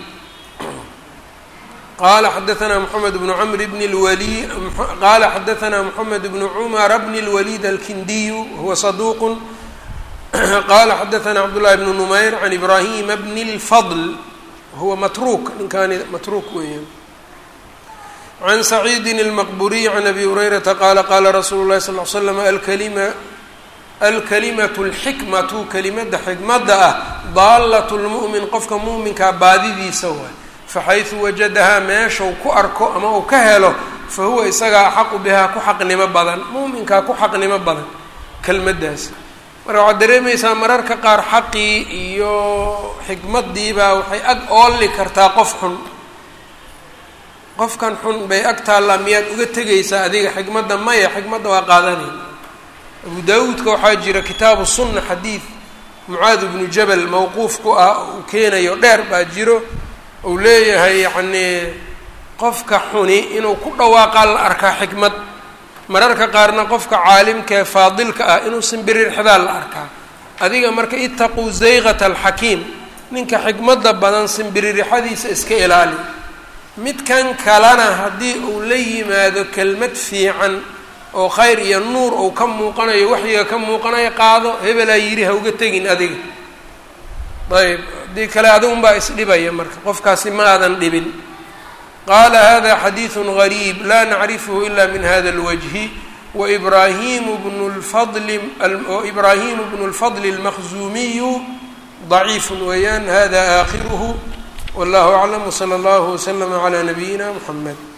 qala xadaثna mحamed bn mr bn اlwali qala xadaثna mحamed bn cmr bn اlwalid alkindiyu huwa صaduq qala xadaثna cabdالlahi bn numayr can ibrahima bn اlfضl huwa matruk ninkaani matruk weeyaan can saciidi اlmaqburiy can abi hurayrata qala qala rasuulu اlahi sal ly slam alklima alkalimatu alxikmatu kelimada xikmadda ah daallat lmu'min qofka muuminkaa baadidiisa waay faxaysu wajadahaa meeshau ku arko ama uu ka helo fa huwa isagaa axaqu bihaa ku xaqnimo badan muuminkaa ku xaqnimo badan kelmaddaasi marka waxaad dareemaysaa mararka qaar xaqii iyo xikmaddiibaa waxay ag oolli kartaa qof xun qofkan xun bay ag taallaa miyaad uga tegaysaa adiga xikmadda maya xikmadda waa qaadanayna abu daawuudka waxaa jira kitaabu sunna xadiid mucaad bnu jabal mawquuf ku ah uu keenayo dheer baa jiro uu leeyahay yacnii qofka xuni inuu ku dhawaaqaa la arkaa xikmad mararka qaarna qofka caalimkaee faadilka ah inuu simbirirxdaa la arkaa adiga marka itaquu zayqata alxakiim ninka xikmadda badan simbiririxadiisa iska ilaali midkan kalena haddii uu la yimaado kelmad fiican oo khayr iyo nuur ou ka muuqanayo waxyiga ka muuqanayo qaado hebelaa yidhi ha uga tegin adiga ayb haddii kale adigunbaa isdhibaya marka qofkaasi ma aadan dhibin qaala hada xadiiثu غariib laa nacrifhu ila min hada اlwجhi waibrahimu bnu lfadli ibrahimu bnu اlfadl اlmaqzumiyu ضaciif weeyaan hada aakhiruhu wallahu aclam wslى اllah wslm عlى nabiyina mxamed